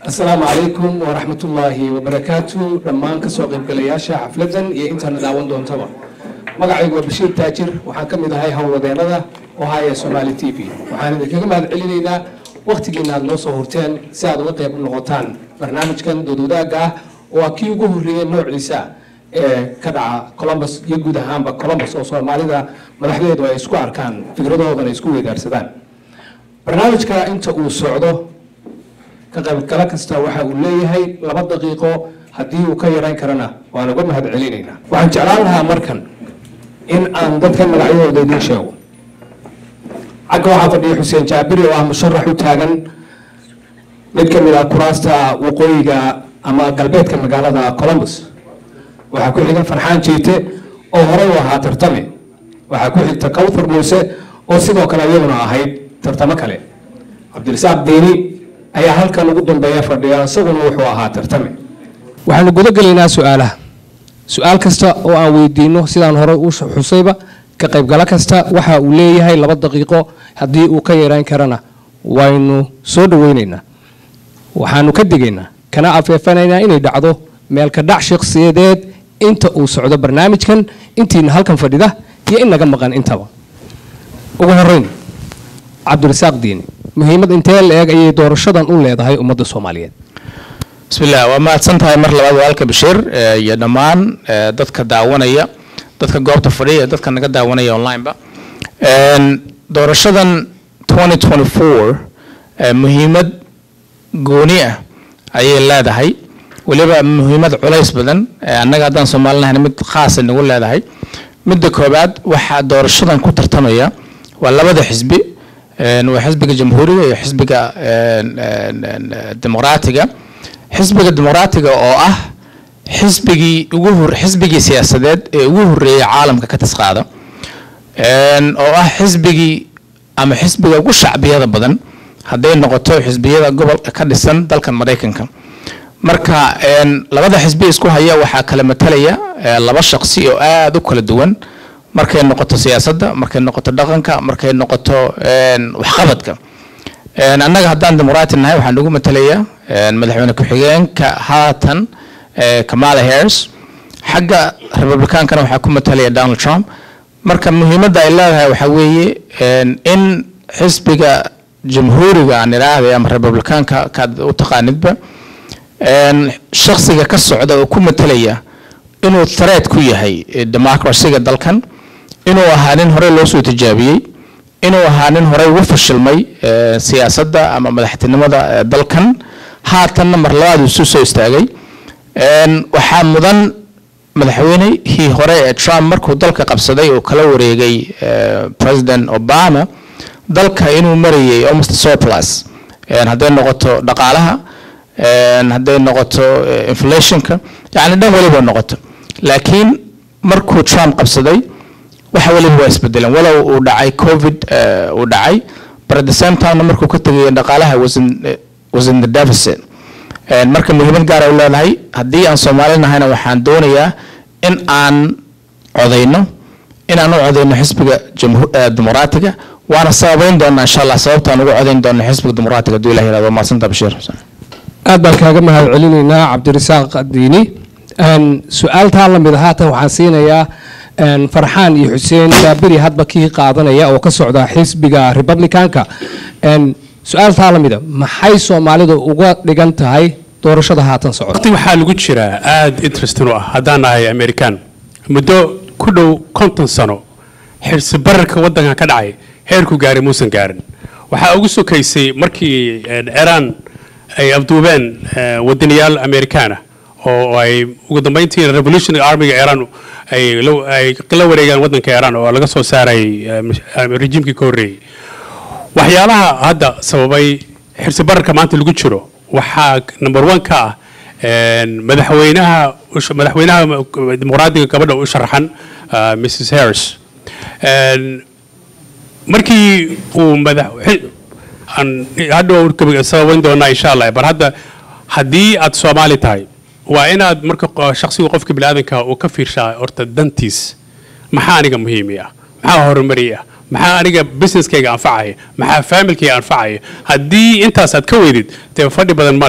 asalaamu calaykum waraxmatullaahi wabarakaatu dhammaan kasoo qaybgalayaasha xafladan iyo intaana daawan doontaba magacaygu waa bashiir taajir waxaan ka mid ahay howlwadeenada ohaya somaali t v waxaan idinkaga mahad celinaynaa wakhtigiina aad noo soo hurteen si aad uga qayb noqotaan barnaamijkan doodwadaaga ah oo ah kii ugu horreeyey noociisa ee ka dhaca colombus iyo guud ahaanba colombus oo soomaalida madaxdeedu ay isku arkaan fikradoodana ay isku weydaarsadaan barnaamijka inta uu socdo ka qaybgalo kasta waxa uu leeyahay laba daqiiqo haddii uu ka yarayn karana waan uga mahad celinaynaa waxaan jeclaan lahaa markan in aan dadkan magacyadooda idiin sheego xagga waxaa fadhiya xuseen jaabiri oo ah musharax u taagan mid ka mid ah kuraasta waqooyiga ama galbeedka magaalada colombus waxaa ku xiga farxaan jiite oo horey u ahaa tartame waxaa ku xigta kawthar muuse oo sidoo kale iyaduna ahayd tartamo kale cabdirasaaq diini ayaa halkan ugu dambeeya fadhiya isaguna wuxuu ahaa tartame waxaanu guda gelaynaa su-aalaha su-aal kasta oo aan weydiino sidaan horey u xusayba ka qaybgalo kasta waxa uu leeyahay laba daqiiqo haddii uu ka yarayn karana waynu soo dhaweynaynaa waxaanu ka digaynaa kana afeefanaynaa inay dhacdo meelka dhac shakhsiyadeed inta uu socdo barnaamijkan intiina halkan fadhida iyo in naga maqan intaba ugu horeyn cabdirasaaq diini muhiimad intee la-eg ayay doorashadan u leedahay ummadda soomaaliyeed bismillah waa mahadsan tahay mar labaad walaalka bashiir iyo dhammaan dadka daawanaya dadka goobta fadhiya dadka naga daawanaya onlineba doorashadan muhiimad gooni ah ayay leedahay weliba muhiimad culays badan annaga haddaan soomaalinahan mid khaasa nagu leedahay midda koobaad waxaa doorashadan ku tartamaya waa labada xisbi waa xisbiga jamhuuriga iyo xisbiga dimuqraatiga xisbiga dimuqraatiga oo ah xisbigii ugu hor xisbigii siyaasadeed ee ugu horreeyay caalamka ka tisqaada oo ah xisbigii ama xisbiga ugu shacbiyada badan hadday noqoto xisbiyada gobolka ka dhisan dalkan maraykanka marka labada xisbi isku haya waxaa kala matalaya laba shaqsi oo aada u kala duwan markay noqoto siyaasadda markay noqoto dhaqanka markay noqoto waxqabadka annaga haddaan dimuqraati nahay waxaa nagu matalaya madaxweyne ku-xigeenka haatan kamala harris xagga republicaankana waxaa ku matalaya donald trump marka muhiimadda ay leedahay waxaa weeye in xisbiga jamhuuriga aan idhaahday ama republicaanka kaad u taqaanidba shaksiga ka socda oo ku matalaya inuu threat ku yahay democracyga dalkan inuu ahaa nin horey loo soo tijaabiyey inuu ahaa nin horey ugu fashilmay siyaasadda ama madaxtinimada dalkan haatanna mar labaad isu soo istaagay waxaa mudan madaxweynihii hore ee trump markuu dalka qabsaday oo kala wareegay president obama dalka inuu marayay almost surplus hadday noqoto dhaqaalaha hadday noqoto inflationka yani dhan waliba noqoto laakiin markuu trump qabsaday waxa waliba waa isbedeleen walow uu dhacay covid uu dhacay but at the same time markuu ka tegay dhaqaalaha was in, was in the deficit marka muhiimad gaar ay u leedahay haddii aan soomaali nahayna waxaan doonayaa in aan codayno in aan u codayno xisbiga dimuqraatiga waana sababayn doonaa insha allah sababtaan ugu codayn doona xisbiga dimuqraatiga haduu ilah yirahdo maasanta bashiir xuseen aad baan kaaga mahad celinaynaa cabdirasaaq diini su-aaltaa lamid a haatan waxaan siinayaa farxaan iyo xuseen jaabiri hadba kii qaadanaya oo ka socda xisbiga republicanka su-aaltaa lamida maxay soomaalida uga dhigan tahay doorashada haatan socota waqti waxaa lagu jiraa aada interesting u ah haddaan nahay american muddo ku dhow konton sano xirsi bararka waddankan ka dhacay heerku gaaray muusan gaarin waxaa ugu sokaysay markii ciraan ay afduubeen wadaniyaal americana oo ay ugu dambeyntii revolutionary armiga iran ay la wareegaan waddanka iran oo laga soo saaray rejiimkii ka horreeyey waxyaalaha hadda sababay xirsi bararka maanta lagu jiro waxaa number one ka ah madaxweynaha madaxweynaha dimuqraadiga gabadha u sharaxan mrs harris markii uu madax hadhow sababayn doonaa insha allah bar hadda haddii aad soomaali tahay waa inaad marka shaksiga qofka biniaadanka uu ka fiirshaa horta dantiis maxaa aniga muhiimi ah maxaa horumari ah maxaa aniga businesskayga anfacaya maxaa faamilkayga anfacaya haddii intaas aad ka weydid dee fadhi badan ma leh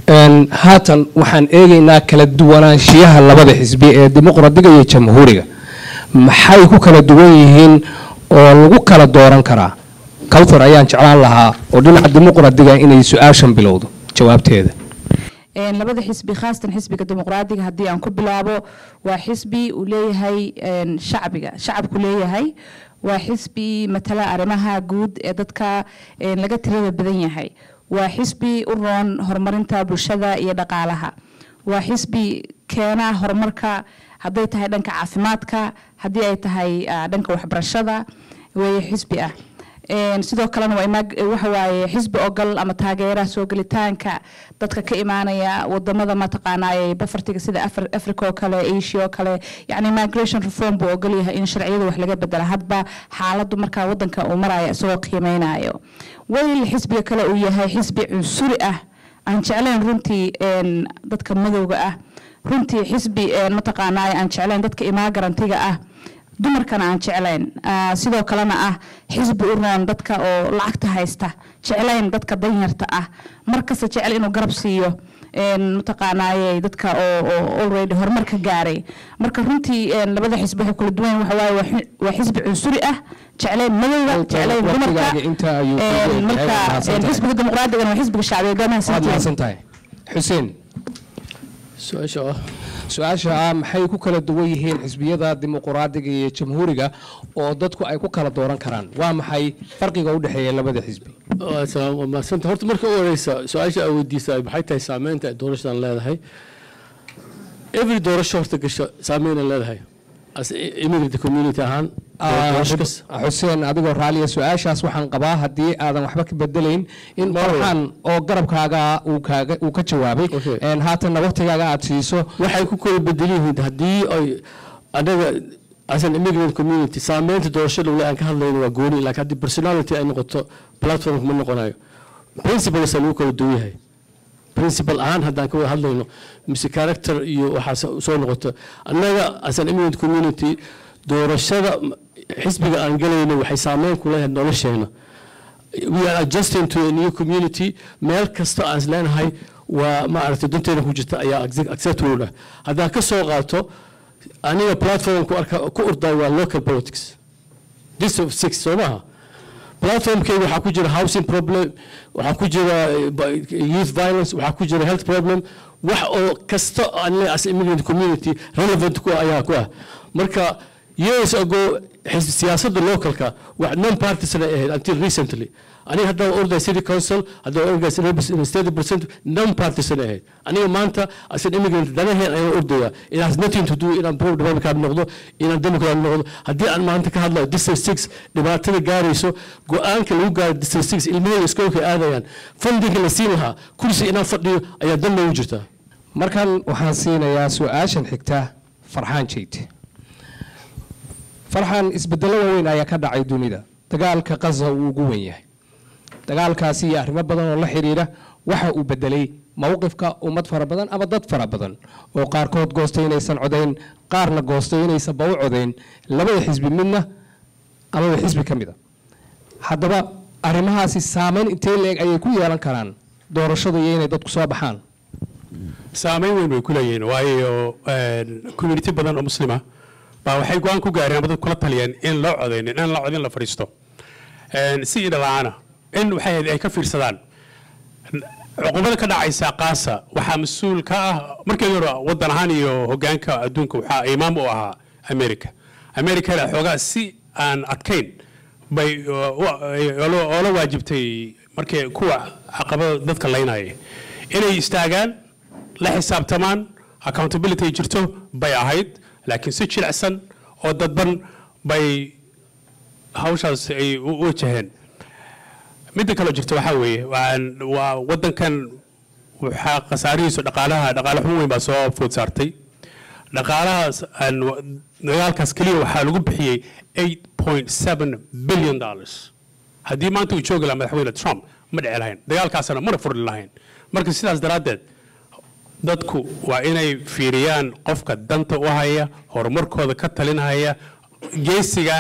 Een, haatan waxaan eegaynaa kala duwanaanshiyaha labada xisbi ee dimuqraadiga iyo jamhuuriga maxay ku kala duwan yihiin oo lagu kala dooran karaa kawthar ayaan jeclaan lahaa oo dhinaca dimuqraadiga inay su-aashan bilowdo jawaabteeda Een, labada xisbi khaasatan xisbiga dimuqraadiga haddii aan ku bilaabo waa xisbi uu leeyahay een, shacbiga shacabku leeyahay waa xisbi matala arrimaha guud ee dadka een, laga tirada badan yahay waa xisbi u roon horumarinta bulshada iyo dhaqaalaha waa xisbi keena horumarka hadday tahay dhanka caafimaadka haddii ay tahay ah, dhanka waxbarashada weeye xisbi ah Een, sidoo kalena waa imaag- waxa waaye xisbi ogol ama taageera soo gelitaanka dadka ka imaanaya wadamada mataqaanaaye bafartiga sida Afri- africa oo kale asia oo kale yani migration reform buu ogol yahay in sharciyada wax laga bedela hadba xaaladu markaa wadanka uu maraya isagoo qiimeynayo wayl xisbiga kale uu yahay xisbi cunsuri ah aan jeclayn runtii een, dadka madowga ah runtii xisbi een, mataqaanaaye aan jeclayn dadka imaagarantiga ah dumarkana aan jeclayn Ah, sidoo kalena ah xisbi u roon dadka oo lacagta haysta jeclayn dadka danyarta ah markasta jecel inuu garab siiyo een, mataqaanaaye dadka oo oo already horumar ka gaaray marka runtii een, labada xisbi waxay kala duwan yihiin. waxa waaye waa xi- waa xisbi cunsuri ah jeclayn madowga jeclayn dumarka waqtigaaga inta ayuu Een, kugu marka yahay. Waad een, mahadsantahay. xisbiga dimuqraadigan waa xisbiga shacbiga waad mahadsantihiin mahadsan tahay xuseen su-aasha ah su-aasha ah maxay ku kala duwan yihiin xisbiyada dimuqraadiga iyo jamhuuriga oo dadku ay ku kala dooran karaan waa maxay farqiga u dhexeeya labada xisbi waa salaam waa mahadsanta horta marka u horeysa su-aasha aa weydiisa maxay tahay saameynta ay doorashadan leedahay every doorasho horta gasho saameyn ay leedahay as immigrant community ahaan doorasho kas- xuseen adigoo raaliya su-aashaas waxaan qabaa haddii aadan waxba ka bedelayn in Marwa. farxan oo garabkaaga uu kaaga uu ka jawaabay Okay. een haatanna waqtigaaga aad siiso waxay ku kala bedel yihiin haddii ay anaga as an immigrant community saameynta doorashada wali aan ka hadlayno waa gooni laakiin haddii personality ay noqoto platform ma noqonayo principles lagu kala duwan yahay principal ahaan haddaan ka wada hadlayno mise character iyo waxaas soo noqoto annaga as an immigrant community doorashada xisbiga aan galayno waxay saameyn ku leedahay nolosheena we are adjusting to a new community meel kasta aan is leenahay waa maaragtay danteena ku jirta ayaa accept- acceptable ah haddaan ka soo qaato aniga platform ku arka ku orday waa local politics this of six soo maaha platformkayga waxaa ku jira housing problem waxaa ku jira eh, ba- youth violence waxaa ku jira health problem wax oo kasta aan leeyahay as immigrant community relevant ku ah ayaa ku ah marka years ago xisbi siyaasadda localka wax non partisan ay ahayd until recently aniga haddaan orday city council haddaan orday state representative non partisan ay ahayd aniga maanta as an immigrant danaheen ayaan ordaya it has nothing to do inaan pro republican noqdo inaan democrat noqdo haddii aan maanta ka hadlayo district six dhibaatada gaarayso go-aanka lagu gaaro district six ilmahooda iskoolka aadayaan fundinka la siin lahaa kursi inaan fadhiyo ayaa dan loogu jirtaa markan waxaan siinayaa su-aashan xigta farxaan jeyte farxaan isbedelo waaweyn ayaa ka dhacay dunida dagaalka qaza uu ugu wen yahay dagaalkaasi iyo arrimo badan oo la xidhiidha waxa uu bedelay mowqifka ummad fara badan ama dad fara badan oo qaarkood goostay inaysan codayn qaarna goostay inaysanba u codayn labada xisbi midna amaba xisbi ka mid a haddaba arrimahaasi saameyn intee leeg ayay ku yeelan karaan doorashadu iyo inay dadku soo baxaan saameyn weyn bay ku leeyihiin waayo een, community badan oo muslima baa waxay go-aan ku gaareen ama dad kula taliyeen in loo codaynin in la codin la fadhiisto Een, si indhala-aana in waxay ahayd ay ka fiirsadaan cuqubada ka dhacaysa qaasa waxaa mas-uul ka ah markeedii hore wadan ahaan iyo hogaanka adduunka waxaa imaam u ahaa america americana xoogaa si aan adkayn bay uh, u- oola- oola waajibtay markii kuwa caqabada dadka laynaya inay istaagaan la xisaabtamaan accountability ay jirto bay ahayd laakiin si jilicsan oo dadban bay hawshaas ay u u wajaheen midda kaloo jirta waxaa weeye waan- waa wadankan waxaa khasaarihiisu dhaqaalaha dhaqaale xun weyn baa soo food saartay dhaqaalahaas aan wa- dagaalkaas keliya waxaa lagu bixiyey 8.7 billion dollars haddii maanta uu joogi lahaa madaxweyne trump ma dhici lahayn dagaalkaasna mana furli lahayn marka sidaas daraaddeed dadku waa inay fiiriyaan qofka danta u haya horumarkooda ka talinhaya geesiga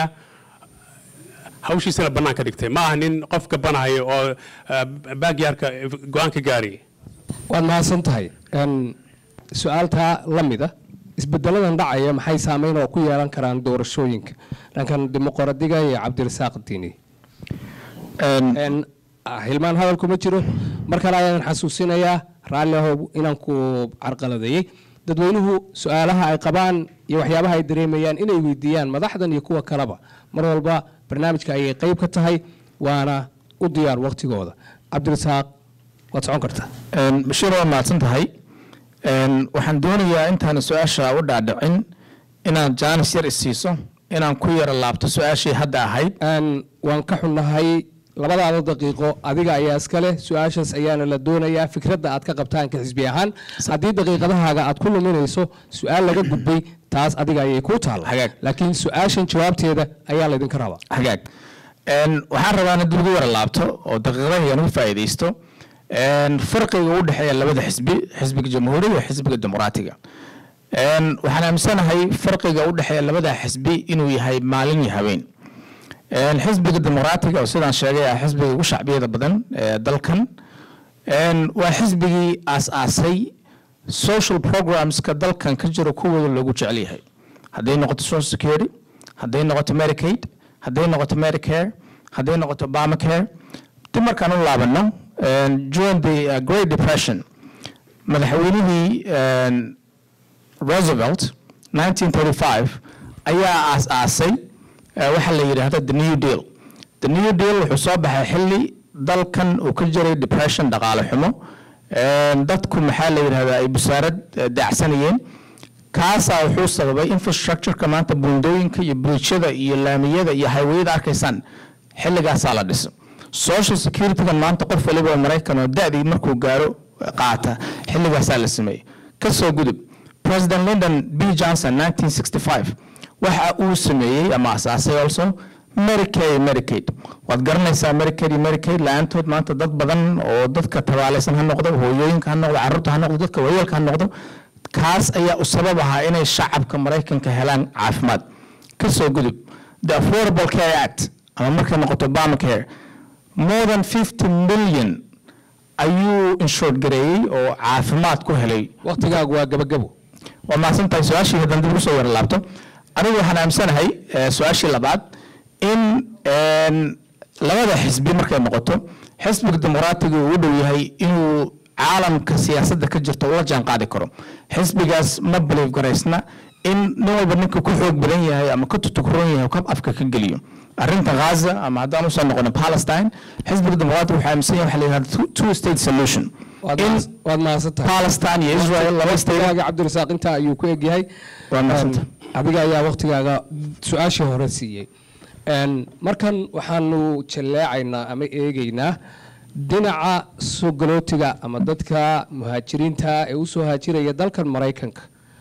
hawshiisana bannaan ka dhigtay ma aha nin qof gabanahaya oo baagyarka go-aan ka gaaraya waad mahadsan tahay Een, su-aaltaa la mida isbedeladan dhacaya maxay saameyn oo ku yeelan karaan doorashooyinka dhankan dimuqraadiga iyo cabdirasaaq diini Een, ah, hilmaan hadal kuma jiro mar kale ayaan xasuusinayaa raalli ahow inaan ku carqaladeeyey dadweynuhu su-aalaha ay qabaan iyo waxyaabaha ay dareemayaan inay weydiiyaan madaxdan iyo kuwa kaleba mar walba barnaamijka ayay qayb ka tahay waana u diyaar waqtigooda cabdirasaaq waad socon kartaa Een, bashiir waa mahadsan tahay Een, waxaan doonayaa intaan su-aasha u dhaadhicin inaad jaanis yar isiiso inaan ku yara laabto su-aashii hadda ahayd Een, waan ka xunnahay labadaada daqiiqo adiga ayaa iskale su-aashaas ayaana la doonayaa fikradda aad ka qabtaan ka xisbi ahaan haddii daqiiqadahaaga aad ku luminayso su-aal laga gudbay taas adiga ayay kuu taalla Hagaag. laakiin su-aashan jawaabteeda ayaa laydinka rabaa hagaag Een, waxaan rabaa in dib ugu yara laabto oo daqiiqadahan uga faa'iidaysto Een, farqiga u dhexeeya labada xisbi xisbiga jamhuuriga iyo xisbiga dimuqraatiga Een, waxaan aaminsanahay farqiga u dhexeeya labada xisbi inuu yahay maalin iyo habeen Een, xisbiga dimuqraatiga oo sidaan sheegay ah xisbiga ugu shacbiyada badan ee dalkan Een, waa xisbigii aas-aasay social programska dalkan ka jira kuwooda loogu jecel yahay hadday noqoto social security hadday noqoto medicaid hadday noqoto medicare hadday noqoto obamacare dib markaan u laabano een, during the uh, great depression madaxweynihii een, roosevelt 1935 ayaa aas-aasay eh, waxa la yidhaahdo the new deal the new deal wuxuu soo baxay xilli dalkan uu ka jiray depression dhaqaale xumo Een, dadku maxaa la yidhahdaa ay busaarad eh, daacsanayeen kaasaa wuxuu sababay infrastructureka maanta buundooyinka iyo bridjada iyo laamiyada iyo highwayada arkaysaan xilligaasaa la dhiso social securitygan maanta qof waliba oo maraykan oo da'dii markuu gaaro eh, qaata xilligaasaa la sameeyey kasoo gudub president lyndon b johnson 1965 waxa uu sameeyey ama asaasay also medicare iyo medicaid waad garanaysaa medicare iyo medicaid la-aantood maanta dad badan oo dadka tabaalaysan ha noqdo hooyooyinka ha noqdo carruurta ha noqdo dadka waayeelka ha noqdo kaas ayaa u sabab ahaa inay shacabka maraykanka helaan caafimaad kasoo gudub the affordable care act ama markay noqoto obamacare more than 50 million ayuu inshured gareeyey oo caafimaad ku helay waqtigaagu waa gabagabo waa mahadsan tahay su-aashii haddaan dib ugu soo yara laabto anigu waxaan aaminsanahay eh, su-aashii labaad in een, labada xisbi markay noqoto xisbiga dimuqraatiga uu u dhow yahay inuu caalamka siyaasadda ka jirta ula jaan qaadi karo xisbigaas ma believe garaysna in nin walba ninka ku xoog badan yahay ama ka tutukuran yahay ka afka ka geliyo arrinta ghaza ama haddaan usoo noqono palestine xisbiga dimuqraatiga waxaa aaminsan yahay waxa la yidhahda two- two state solution waad in mahadsan- waad mahadsan tahay palestine iyo israel laba state waqtigaaga cabdirasaaq intaa ayuu ku egyahay Waa mahadsantahay. Een, adiga ayaa waqtigaaga su-aashii hore siiyey Een, markan waxaanu jalleecaynaa ama eegaynaa dhinaca soo galootiga ama dadka muhaajiriinta ee usoo haajiraya dalkan maraykanka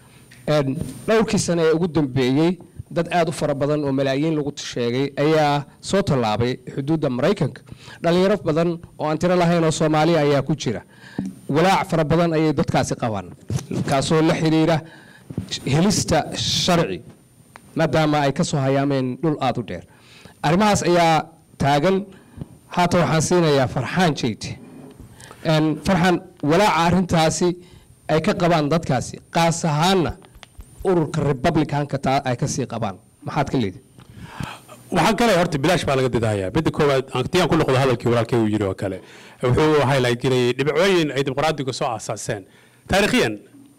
Een, dhowrkii sane ee ugu dambeeyey dad aad u fara badan oo malaayiin lagu sheegay ayaa soo tallaabay xuduudda maraykanka dhalinyaro badan oo aan tiro lahayn oo soomaaliya ayaa ku jira walaac fara badan ayay dadkaasi qabaan kaasoo la xidhiidha helista sharci maadaama ay ka soo hayaameen dhul aad u dheer arrimahaas ayaa taagan haatan waxaan siinayaa farxaan jeyte Een, farxan walaaca arrintaasi ay ka qabaan dadkaasi qaas ahaanna ururka republicanka taa ay kasii qabaan maxaad ka leedi waxaan kale horta bilaash baa laga didahayaa midda koowaad haddii aan ku noqdo hadalkii walaalkay uu yidhi oo kale wuxuu highlight gareeyey dhibcooyin ay dimuqraadigu soo aasaaseen taariikhiyan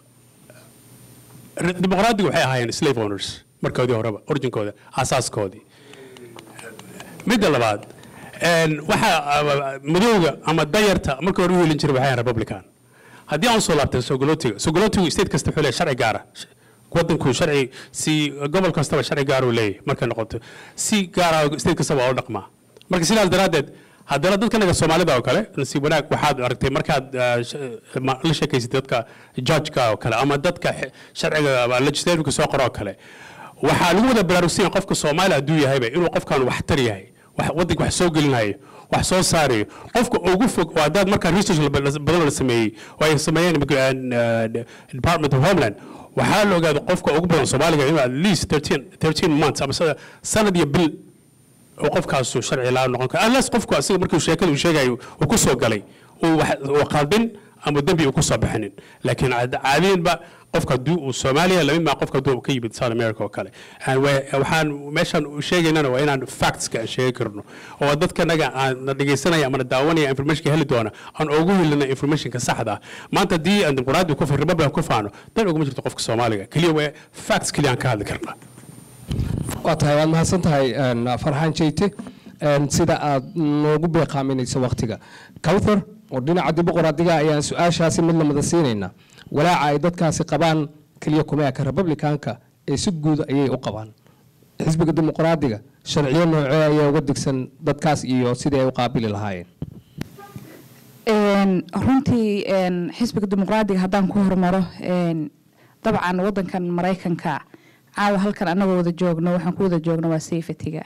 r- dimuqraadigu waxay ahaayeen slave owners markoodii horeba originkooda aasaaskoodii midda labaad een, waxa ah, madowga ama dayarta marka hore u helin jiray waxay ahayn republican haddii aan soo laabtay sogolootiga sogolootigu state kasta wuxuu leeyahay sharci gaara wadanku sharci si gobol kastaba sharci gaar uu leeyahay markay noqoto si gaara state kastaba waa u dhaqmaa marka sidaas daraaddeed haddana dadka naga soomaalida oo kale nasiib wanaag waxaad aragtay markaad ah, sh- ma- la sheekaysid dadka judgeka oo kale ama dadka xe- sharciga ama legislativeka soo qoro oo kale waxaa lagu wada baraarugsan qofka soomaali hadduu yahayba inuu qofkan waxtar yahay wax- wadanka wax soo gelinayo wax soo saarayo qofka ugu fog oo haddaad markaa research la- la- badan la sameeyey oo ay sameeyeen immigration, uh, department of homeland waxaa la ogaaday qofka ugu badan soomaaliga inuu at least 13 13 months ama sa- sanad iyo bil oo qofkaasu sharci laa noqon karo unless qofku asiga markuu sheekada uu sheegayo uu ku soo galay uu wax- uu qaldin ama dembi uu kusoo bixinin laakiin caad- caadiyanba qofka haddii uu soomaaliya lamid maa qofka hadduu ka yimid south america oo kale Aan wa- waxaan meeshaan u sheegaynana waa inaan factska aan sheegi karno oo dadka naga aan na dhegaysanaya ama na daawanaya informationka heli doona aan ugu helina informationka saxda ah maanta haddii aan dimuqraadi ku fa- republican ku faano dan uguma jirto qofka soomaaliga keliya waa facts keliya aan ka hadli karnaa waa tahay waad mahadsan tahay een, farxaan jeyte een, sida aad noogu beeqaaminayso waktiga cawthar oo dhinaca dimuqraadiga ayaan su-aashaasi mid lamada siinaynaa walaaca ay dadkaasi qabaan keliya kumeeka republicanka ee si guud ayay u qabaan xisbiga dimuqraadiga sharciyo noocee ayaa uga digsan dadkaas iyo sidii ay u qaabili lahaayeen Een, runtii een, xisbiga dimuqraadiga haddaan ku hormaro een, dabcan wadankan maraykanka caawa halkan anagoo wada joogno waxaan ku wada joogno waa safetyga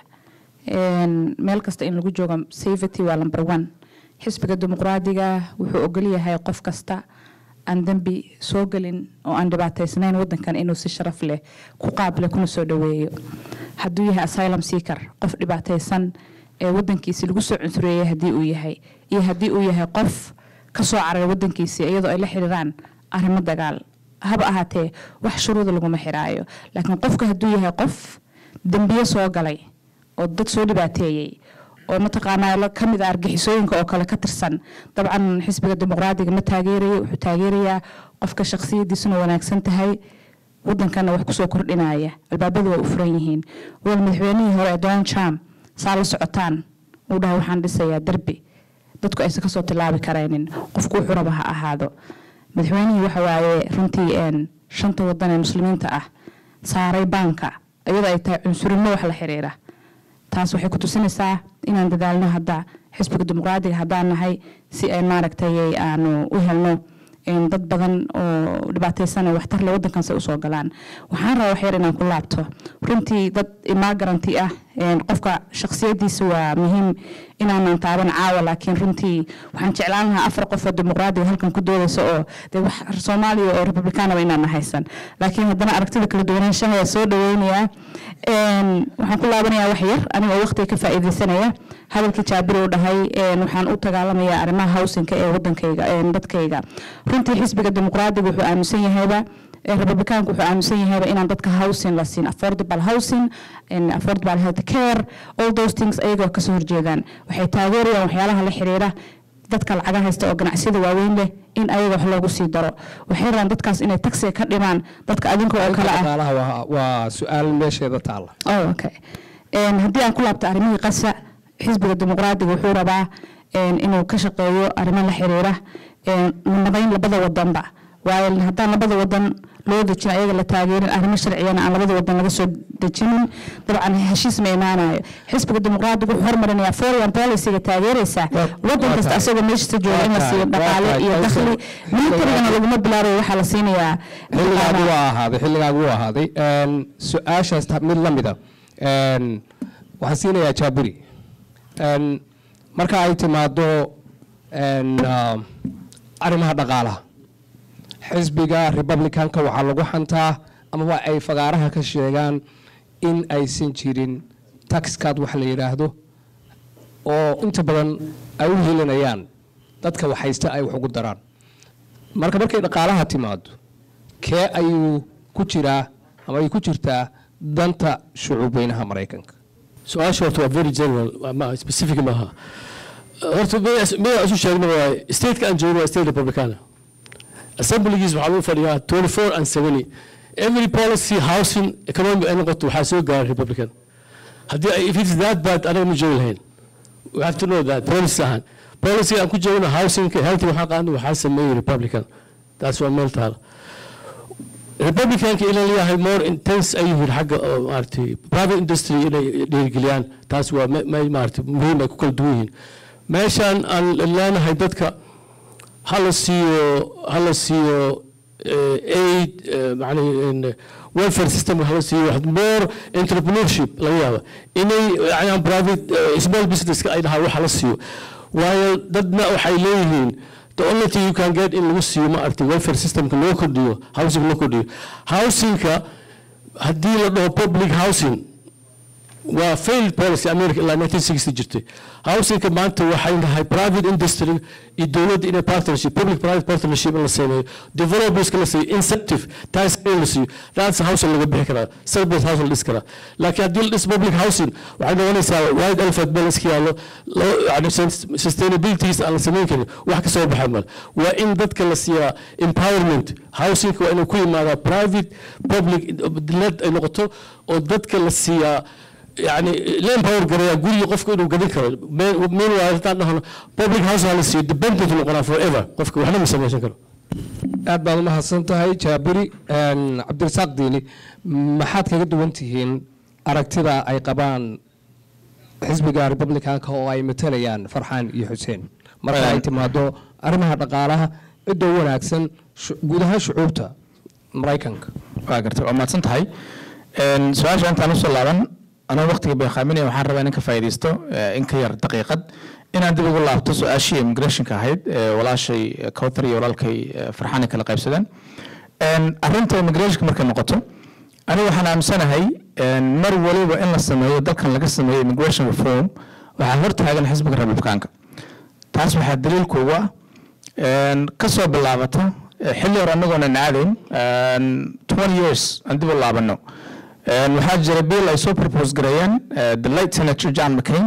Een, meel kasta in lagu joogo safety waa number one xisbiga dimuqraadiga wuxuu ogol yahay qof kasta aan dembi soo gelin oo aan dhibaataysnayn wadankan inuu si sharaf leh ku qaabile kuna soo dhaweeyo hadduu yahay asylum seeker qof dhibaataysan ee wadankiisi lagu soo cunsureeyay haddii uu yahay iyo haddii uu yahay qof ka soo cararay wadankiisi iyadoo ay la xiriiraan arrimo dagaal haba ahaatee wax shuruuda laguma xiraayo laakiin qofka hadduu yahay qof dembiyo soo galay oo dad soo dhibaateeyey oo mataqaanaa la ka mid ah argixisooyinka oo kale ka tirsan dabcan xisbiga dimuqraadiga ma taageerayo wuxuu taageerayaa qofka shakhsiyadiisuna wanaagsan tahay wadankana wax kusoo kordhinaya albaabadu waa u furan yihiin wal madaxweynihii hore ee donald trump saa la socotaan uu dhahay waxaan dhisayaa derbi dadku aysan kasoo tilaabi karaynin qofku wuxuu raba ha ahaado madaxweynihii waxa waaye runtii een, shanta wadan ee muslimiinta ah saaray baanka iyadoo ay tahay cunsurimo wax la xiriira taas waxay ku tusinaysaa inaan dadaalno hadda xisbiga dimuqraadiga haddaan nahay si ay maaragtay aanu u helno een, dad badan oo dhibaataysan oo waxtar leh wadankan say usoo galaan waxaan rabaa wax yar inaan ku laabto runtii dad imagaranti ah een, qofka shakhsiyadiisa waa muhiim inaanan taaban caawa laakiin runtii waxaan jeclaan lahaa afar qof oo dimuqraadiga halkan ku doodaysa oo dee wax soomaaliya oo republicanaba inaan haysan laakiin haddana aragtida kala duwanaanshaha waa soo dhaweynayaa Een, waxaan ku laabanayaa wax yar aniga oo waqtiga ka faa'iidaysanaya hadalkii jaabir uu dhahay een, waxaan u dagaalamayaa arrimaha hawsinka ee wadankayga een, dadkayga runtii xisbiga dimuqraadiga wuxuu aaminsan yahayba ee republicaanku wuxuu aaminsan yahayba inaan dadka housing la siin affordable housing and affordable health care all those things ayagoo kasoo horjeedaan waxay taageerayaan waxyaalaha la xiriira dadka lacaga haysta oo ganacsiyada waaweyn leh in ayaga wax loogu sii daro waxay rabaan dadkaas inay taxi ka dhimaan dadka adinka oo kale ah dhaqaalaha waa- waa su-aal meesheeda taalla Oh, okay. Een, haddii aan ku laabto arrimihii qasa xisbiga dimuqraadiga wuxuu rabaa een, inuu ka shaqeeyo arrimo la xiriira een, nabadayn labada wadanba waayo haddaan labada wadan loo dejin ayaga la taageerin arrimo sharciyana aan labada wadan laga soo dejinin dabcan heshiis ma imaanayo xisbiga dimuqraadiga wuxuu hormarinayaa foreign policyga taageeraysa Waa- wadan waa kasta tahay. asagoo meeshiisa jooga in la Waa siiyo tahay, waa dhaqaale tahay, iyo Kawthar. dakhli militarigana laguma bilaabayo waxaa la siinayaa xilligaagu waa ahaaday xilligaagu waa ahaaday Een, su-aashaas ta- mid la mida Een, waxaan siinayaa jaaburi Een, marka ay timaado een, ah, arrimaha dhaqaalaha xisbiga republicanka waxaa lagu xantaa amaba ay fagaaraha ka sheegaan in aysan jirin taxcard wax la yidhaahdo oo inta badan ay u helinayaan dadka waxhaysta ay wax ugu daraan marka markay dhaqaalaha timaado kee ayuu ku jiraa ama ay ku jirtaa danta shucuubweynaha maraykanka su-aasha horta waa very general waa ma specific maaha horta miyaa isu sheegna waa stateka aan joogno waa state republicana assemblygiis waxaa lagu fadhiyaa 24 and 70 every policy housing economic ay noqoto waxaa soo gaara republican haddii ay- if it's that bad anaga ma joogi lahayn we have to know that policy ahaan policy aan ku joogno housingka healthy waxaa qaadno waxaa sameeyey republican taas waa meel taala republicanka inay leeyahay more intense ay yihiin xagga oo maaragtay private industry inay dhiirigeliyaan taas waa me- me- maaragtay muhiim ay ku kala duwan yihiin meeshaan aan leenahay dadka hala siiyo hala siiyo eh, aid eh, macnaha in welfare system hala siiyo wax more entrepreneurship laga yaaba inay yani private eh, small businesska ay dhahaan wax hala siiyo waayo dadna waxay leeyihiin the only thing you can get in lagu siiyo ma aragtay welfare systemka loo kordhiyo housing loo kordhiyo housingka haddii la dhaho public housing waa failed policy america ilaa 1960 jirtay housingka maanta waxay nahay private industry iyo dowladda inay partnership public private partnership in la sameeyo developerska la siiyo incentive tax in la siiyo that's housing laga bixi karaa service housing la dhisi karaa laakiin haddii la dhis public housing waxay noqonaysaa white elephant meel iska yaallo loo- yani sus- sustainabilities aan la samayn karin wax ka soo baxa mal waa in dadka la siiyaa empowerment housingka waa inuu ku yimaadaa private public led ay noqoto oo dadka la siiyaa يعني لا empower garaya guriga qofka inuu gadan karo meanwhile haddaan dhahno public house ha la siiyo dependent noqonaa forever qofka waxna ma samaysan karo aad baad u mahadsan tahay jaabiri Een, cabdirasaaq diini maxaad kaga duwan tihiin aragtida ay qabaan xisbiga republicanka oo ay matalayaan farxaan iyo xuseen marka ay timaado arrimaha dhaqaalaha cidda u wanaagsan shu- guud ahaan shucuubta maraykanka waa gartay waa mahadsan tahay Een, su-aasha intaan usoo laaban anoo waqtiga beekaaminaya waxaan rabaa inaan ka faa'iidaysto eh, in ka yar daqiiqad inaan dib ugu laabto su-aashii immigrationka ahayd ee walaashay eh, kawthar iyo walaalkay eh, farxaan ay kala qaybsadeen Een, arrinta immigrationka markay noqoto aniga waxaan aaminsanahay een, mar waliba in la sameeyo dalkan laga sameeyo immigration reform waxaa hortaagan xisbiga republikaanka taas waxaa daliil kuugu ah een, ka soo bilaabata eh, xilli hore anagoonan aadayn een, 20 years aan dib u laabano Een, waxaa jira bill ay soo propose gareeyeen eh, the late senator john mccain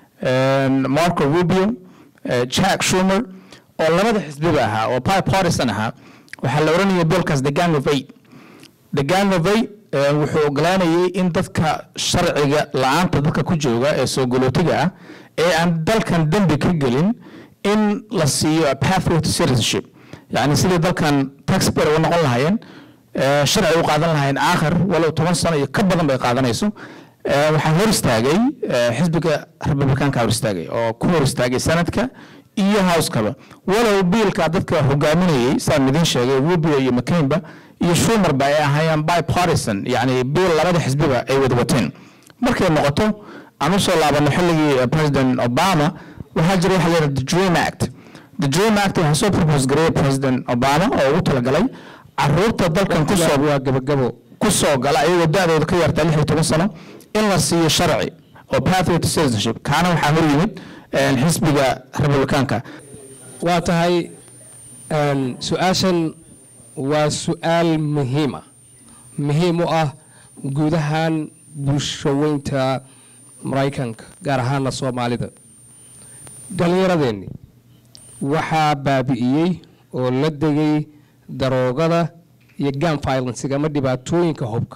een, marco rubio eh, jack schumer oo labada xisbiba ahaa oo bipartisan ahaa waxaa la oranaya billkaas the gang of eight the gang of eight eh, wuxuu ogolaanayay in dadka sharciga la-aanta dadka ku jooga ee soo galootiga ah ee aan dalkan dembi ka gelin in la siiyo a pathway to citizenship yani sidii dalkan taxpayer uga noqon lahaayeen eh, sharci u qaadan lahaayeen aakhir walow toban sano iyo ka badan bay qaadanayso Eh, waxaa hor istaagay eh, xisbiga republikaanka hor istaagay oo ku hor istaagay sanadka iyo housekaba walow biilka dadka hogaaminayay saan idin sheegay rubio iyo mccainba iyo schumerba ay ahaayeen bipartisan yani biil labada xisbiba ay wada wateen markay noqoto aan usoo laabano xilligii eh, president obama waxaa jira waxa la yidhahda the dream act the dream act waxaa soo propose gareeyay president obama oo ugu talagalay caruurta dalkan kusoo waa gabagabo ku soo gala ayagoo da-dooda ka yarta lix iyo toban sano in la siiyo sharci oo pathway to citizenship kaana waxaa hor yimid eh, xisbiga republikaanka waa tahay een, su-aashan waa su-aal muhiima muhiim u ah guud ahaan bulshaweynta maraykanka gaar ahaana soomaalida dhallinyaradeenni waxaa baabi'iyey oo la degay daroogada iyo gun violencega ama dhibaatooyinka hubka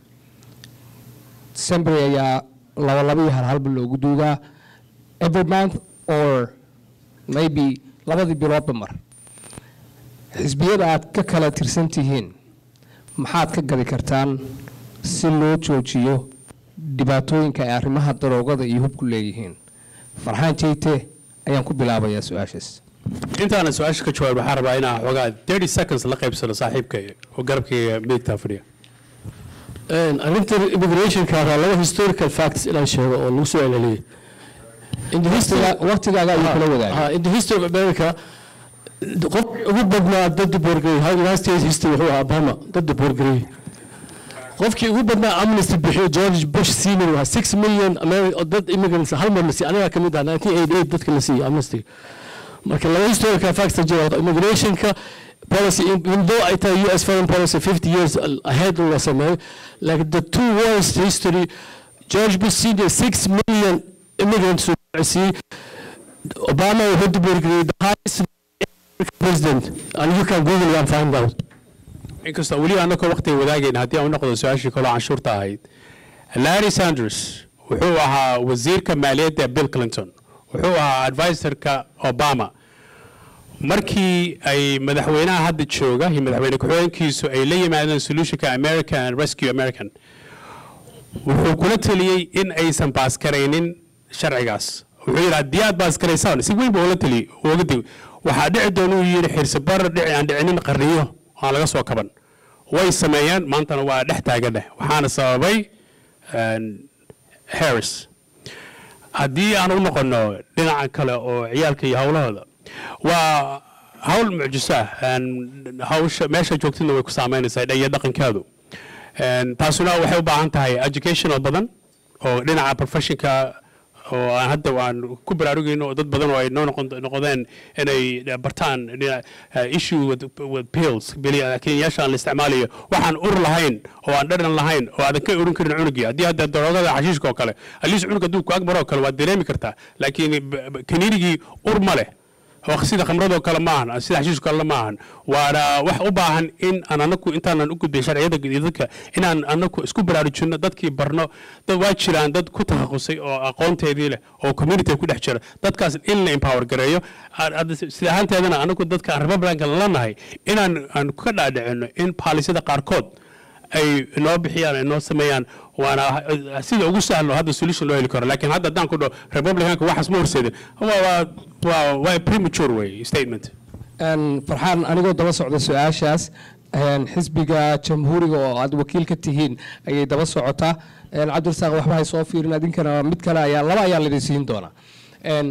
december ayaa laba laba iyo hal halba loogu duugaa every month or maybe labadii biloodba mar xisbiyada aad ka kala tirsan tihiin maxaad ka gadi kartaan si loo joojiyo dhibaatooyinka ay arrimaha daroogada iyo hubku leeyihiin farxaan jeyte ayaan ku bilaabayaa su-aashaas intaana su-aasha ka jawaab waxaan rabaa inaan xoogaa 30 seconds la qaybsano saaxiibka oo garabkayga midigtaa fadhiya arrinta immigrationka ahaa laba historical facts inaan sheego oo lagu soo celceliyey in the history waqtigaaga ayuu kula wadaagay Ah, in the history of America qof ugu badnaa dad diboorgareey United States history wuxuu ahaa Obama dad diboorgareey qofkii ugu badnaa amnesty bixiyo George Bush senior waa 6 million Ameri- oo dad immigrants hal mar la siiyey aniga ka mid ah 1988 dadka la siiyey amnesty marka laba historical facts ta jira immigrationka policy even though ay tahay US foreign policy 50 years ahead la sameeyo like the two worst history George Bush senior 6 million immigrants uu siiyey Obama wuxuu diboorgareeyey the highest president and you can google and find out inkastoo weli annagoo waqtiga wadaagayna haddii aan u noqdo su-aashii kaloo canshuurta ahayd larry sanders wuxuu ahaa wasiirka maaliyadda bill clinton wuxuu ahaa advisorka obama markii ay madaxweynaha hadda jooga iyo madaxweyne ku-xigeenkiisu ay la yimaadeen solutionka american rescue american wuxuu kula taliyey in aysan baaskaraynin sharcigaas wuxuu yidhi haddii aad baaskaraysaan si weyn buu ula taliyey uga digi waxaa dhici doona uu yidhi xirsibar dhici aan dhicinin qarniyo aan laga soo kaban way sameeyeen maantana waa dhex taaganeh waxaana sababay een, harris haddii aan u noqono dhinaca kale oo ciyaalka iyo howlahooda waa hawl mucjiso ah een, hawsha meesha joogtidna way ku saameynaysaa iyo dhaqankeedu Een, taasuna waxay u baahan tahay educational badan oo dhinaca professionka oo aan hadda aan ku baraarugayno oo dad badan oo ay noo noqon noqdeen inay bartaan dhinaca, uh, issue with, with pills bili- kenyaasha aan la isticmaalayo waxaan ur lahayn oo aan dhadhan lahayn oo aadan ka urin karin cunugii haddii hadda daroogada xashiishka oo kale aliis cunug hadduu ku agmaro oo kale waad dareemi kartaa laakiin b- b- kaniinigii ur ma leh oo sida khamradoo kale ma ahan sida xashiishka kale ma ahan waana wax u baahan in aan anaku intaanan u gudbin sharciyada iyo dadka inaan anaku isku baraarujinno dadkii barno dad waa jiraan dad ku takhasusay oo aqoonteedii leh oo community ku dhex jira dadkaas in la empower gareeyo Aan- hadda sida ahaanteedana anaku dadka aan republicanka la nahay inaan aan ka dhaadhicino in paalisada qaarkood ay noo bixiyaan ay noo sameeyaan waana uh, sida ugu sahlo hadda solution loo heli karo laakiin hadda haddaan ku dhaho republicanka waxaas ma horseedin waa waa- waa waa premature way statement Een, farxaan anigoo daba socda su-aashaas een, xisbiga jamhuuriga oo aad wakiil ka tihiin ayay daba socotaa Een, cabdirasaaq waxba hay soo fiirin adinkana mid kale ayaa laba ayaa laidin siin doonaa Een,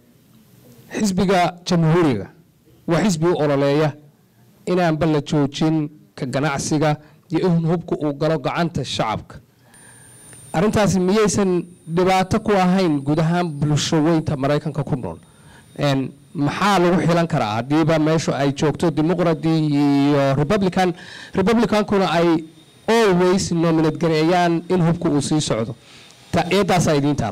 xisbiga jamhuuriga waa xisbi u ololeeya inaanba la joojin ka ganacsiga iyo in hubka uu galo gacanta shacabka arrintaasi miyaysan dhibaato ku ahayn guud ahaan bulshaweynta maraykanka ku nool Een, maxaa lagu xilan karaa haddiiba meeshu ay joogto dimuqrati iyo republican republicankuna ay always nominate gareeyaan in hubka uu sii socdo ta eedaasaa idiin taal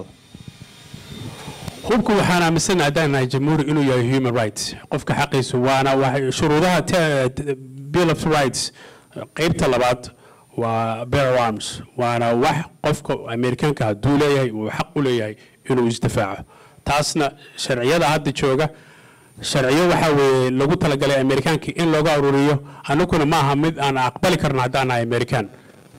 hubku waxaan aaminsanahay haddaan nahay jamhuuri inuu yahay human rights qofka xaqiisu waana waxay- shuruudaha te- te- bill of rights qeybta labaad waa bear of arms waana wax qofka amerikaanka hadduu leeyahay uu xaq u leeyahay inuu isdifaaco taasna sharciyada hadda jooga sharciyo waxaa weeye lagu talagalay amerikaanka in looga ururiyo anaguna ma aha mid aan aqbali karno haddaan nahay amerikaan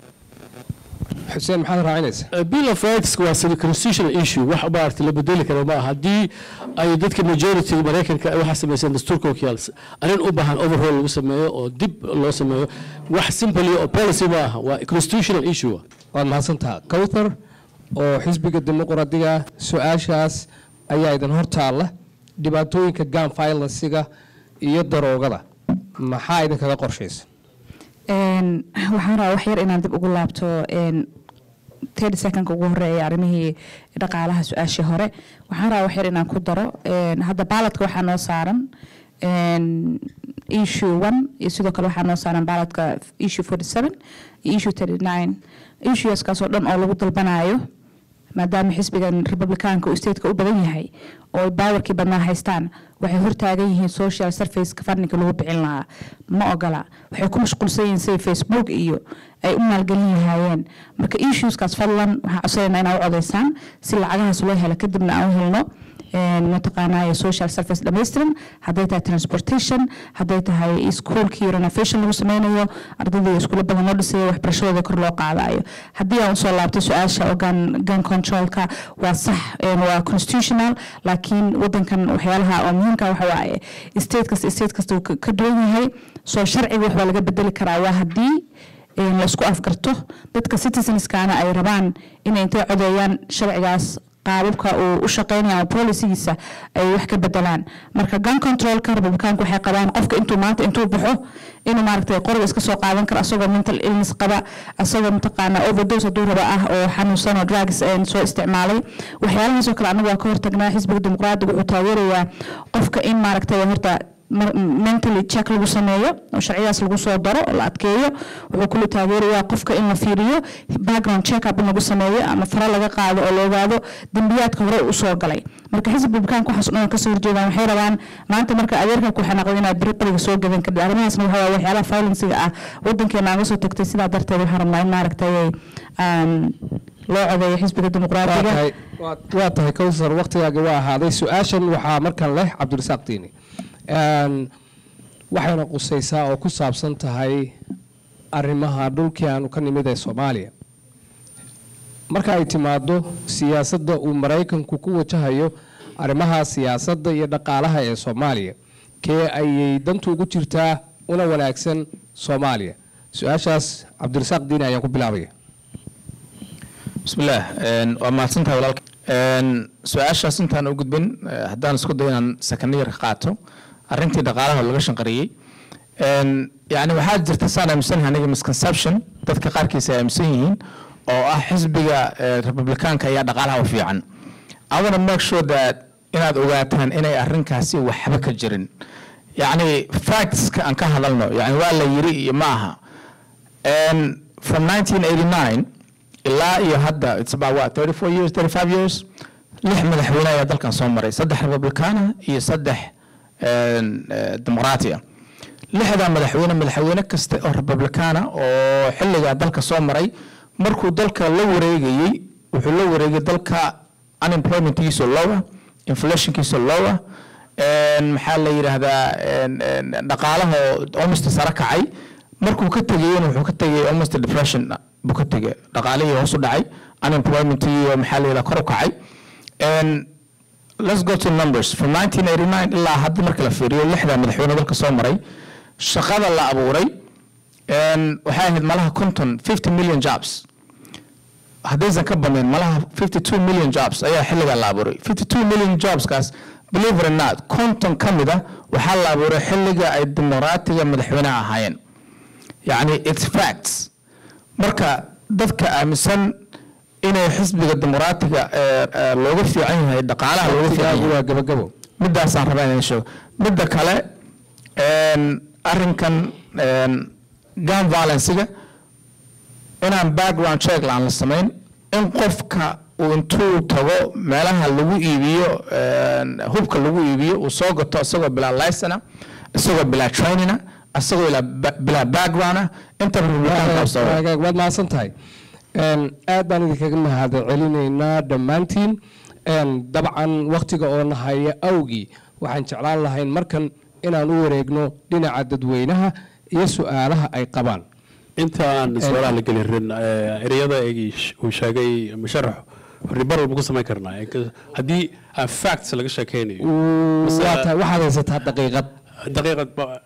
xuseen maxaad raacinaysaa bill of rights waa sida constitutional issue wax maaragtay la bedeli karo ma aha haddii ay dadka majority maraykanka ay waxaa sameyseen dastuurka wakiyaal arrin u baahan overhaul lagu sameeyo oo dib loo sameeyo wax simply oo policy ma aha waa constitutional issue waad mahadsantaha cowthar oo xisbiga dimuqradiga su-aashaas ayaa idin hortaalla dhibaatooyinka gun violencega iyo daroogada maxaa idinkaga qorshaysa Een, waxaan rabaa wax yar inaan dib ugu laabto een, 30 secondka ugu horeeya arrimihii dhaqaalaha su-aashii hore waxaan rabaa wax yar inaan ku daro een, hadda baaladka waxaa noo saaran een, issue one iyo sidoo kale waxaa noo saaran baaladka issue 47 iyo issue 39 issueskaasoo dhan oo lagu dalbanayo maadaama xisbigan republicaanka uu stateka u badan yahay oo ay baawarkii badnaa haystaan waxay hortaagan yihiin social surfaceka fadniga lagu bixin lahaa ma ogola waxay ku mashquulsan yihiin sida facebook iyo ay u maalgelin lahaayeen marka issueskaas fadlan waxaan codsanayna inaa u codaysaan si lacagahaas loo helo kadibna aan u helno een, mataqaanaa social service dhammaystiran hadday tahay transportation hadday tahay iskuolkii renovation lagu sameynayo ardayda iyo iskuulo badan loo dhisayo waxbarashadooda kor loo qaadayo haddii aan usoo laabtay su-aasha oo gun, gun controlka waa sax een, waa constitutional laakiin wadankan waxyaalaha oo muhiimka waxa waaye state kasta state kasta uu ka ka duwan yahay soo sharciga wax waa laga bedeli karaa waa haddii een, la isku afgarto dadka citizenskana ay rabaan inay intay codeeyaan sharcigaas qaababka uu u shaqeynaya ama policigiisa ay wax ka bedelaan marka gun controlka republicaanku waxay qabaan qofka intuu maanta intuu baxo inuu maaragtay qoriga iska soo qaadan karo asagoo mental illness qaba asagoo mataqaana overdose hadduu raba ah oo xanuunsan oo drugs een, soo isticmaalay waxyaalahaasoo kale anagu waa ka hortagnaa xisbiga dimuqraadiga wuxuu taageerayaa qofka in maaragtay horta mar- mentally check lagu sameeyo oo sharcidaas lagu soo daro oo la adkeeyo wuxuu kula taageerayaa qofka in la fiiriyo background check up in lagu sameeyo ama fara laga qaado oo la ogaado dembiyaadka hore u soo galay marka xisbi republicaanka waxaas oo dhan kasoo horjeedaan waxay rabaan maanta marka adeerka ku xanaaqdo inaad beri qoriga soo gadan kadib arrimahaasna waxa waaye waxyaalaha violencega ah wadankeena aan soo tagtay sidaa darteed waxaan rabnaa in maaragtay um, loo codeeyo xisbiga waa dimuqraadiga tahay waa- waa tahay cowthar waqtigaaga waa ahaaday su-aashan waxaa markan leh cabdirasaaq diini Een, waxayna qusaysaa oo ku saabsan tahay arrimaha dhulkii aanu ka nimid ee soomaaliya marka ay timaado siyaasadda uu maraykanku ku wajahayo arrimaha siyaasadda iyo dhaqaalaha ee soomaaliya kee ayay dantu ugu jirtaa una wanaagsan soomaaliya su-aashaas cabdirasaaq diini ayaan ku bilaabaya bismillaah een, waa mahadsantahay walaalka Een, su-aashaas intaan u gudbin eh, haddaan isku dayo inaan sakaniyar ka qaato arrintii dhaqaalaha oo laga shanqariyey Een, yacni waxaa jirta saan aaminsanahay aniga misconception dadka qaarkiisa ay aaminsan yihiin oo ah xisbiga eh, republikaanka ayaa dhaqaalaha u fiican i wanna make sure that inaad ogaataan inay arrinkaasi waxba ka jirin yacni factska aan ka hadalno yani waa la yiri iyo ma aha And from 1989 ilaa iyo hadda it's about what 34 years 35 years lix madaxweyne ayaa dalkan soo maray saddex republikaana iyo saddex een, eh, dimuqraati ah lixdaa madaxweyne madaxweyne kasta oo republikaana oo xilligaa dalka soo maray markuu dalka la wareegayey wuxuu la wareegay dalka unemploymentkiisa lowa inflationkiisa lowa een, maxaa la yidhaahdaa een, een, dhaqaalaha oo almost sare kacay markuu ka tegayena wuxuu ka tegay almost depression buu ka tegay dhaqaalihii hoos u dhacay unemploymentii oo maxaa la yidhaha kor u kacay And let's go to numbers from 1989 ilaa hadda marka la fiiriyo lixda madaxweyne dalka soo maray shaqada la abuuray and waxay ahayd malaha konton 50 million jobs haddaysan ka badnayn malaha 52 million jobs ayaa xilligaa la abuuray 52 million jobskaas believe it or not konton ka mid ah waxaa la abuuray xilliga ay dimuqraatiga madaxweynaha ahaayeen yacni it's facts marka dadka aaminsan inay xisbiga dimuqraatiga eh, eh, looga fiican yahay dhaqaalaha looga fiican yahay waa gabagabo midaasaan rabaa inaan sheego midda kale een, arrinkan een, gun violencega inaan background check aan la samayn in qofka uu intuu tago meelaha lagu iibiyo een, hubka lagu iibiyo uu soo gato isagoo bilaa licena isagoo bilaa trainina isagoo ilaa ba- bilaa background ah inta republikaanka soo Waagaag, waad mahadsan tahay Een, aad baan idinkaga mahad celinaynaa dhammaantiin Een, dabcan wakhtiga oo nahaya awgii waxaan jeclaan lahayn markan inaan u wareegno dhinaca dadweynaha iyo su'aalaha ay qabaan inta aan su'aalaha la gelin rin eh, ereyada eegii sh- uu sheegay musharax ribar walba ku samayn karnaa Eh, ka- haddii aan facts laga sheekeynayo Mase- waa tahay waxaad haysataa daqiiqad daqiiqad ba-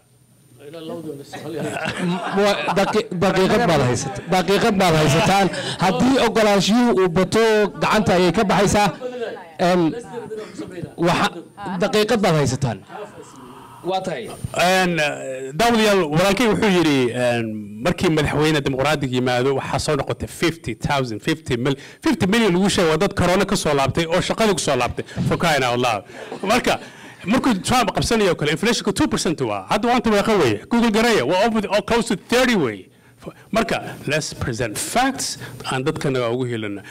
Wa- daqi- daqiiqad baad haysataa daqiiqad baad haysataan haddii ogolaanshiyuhu uu bato gacanta ayay ka baxaysaa Een, waxa- daqiiqad baad haysataan waa tahay Een, eh, daawadayaal walaalkay wuxuu yidhi een, markii madaxweyne dimuqraadiga yimaado waxaa soo noqotay 50,000 50 mil 50 milyan lagu sheegay waa dad corona ka soo laabtay oo shaqadii ku soo laabtay for crying out loud marka markuu Trump qabsanayo kale inflationka 2% waa hadda waanta meeqa weeye Google gareeya waa over the- close to 30 weeye marka let's present facts aan dadkana ugu helina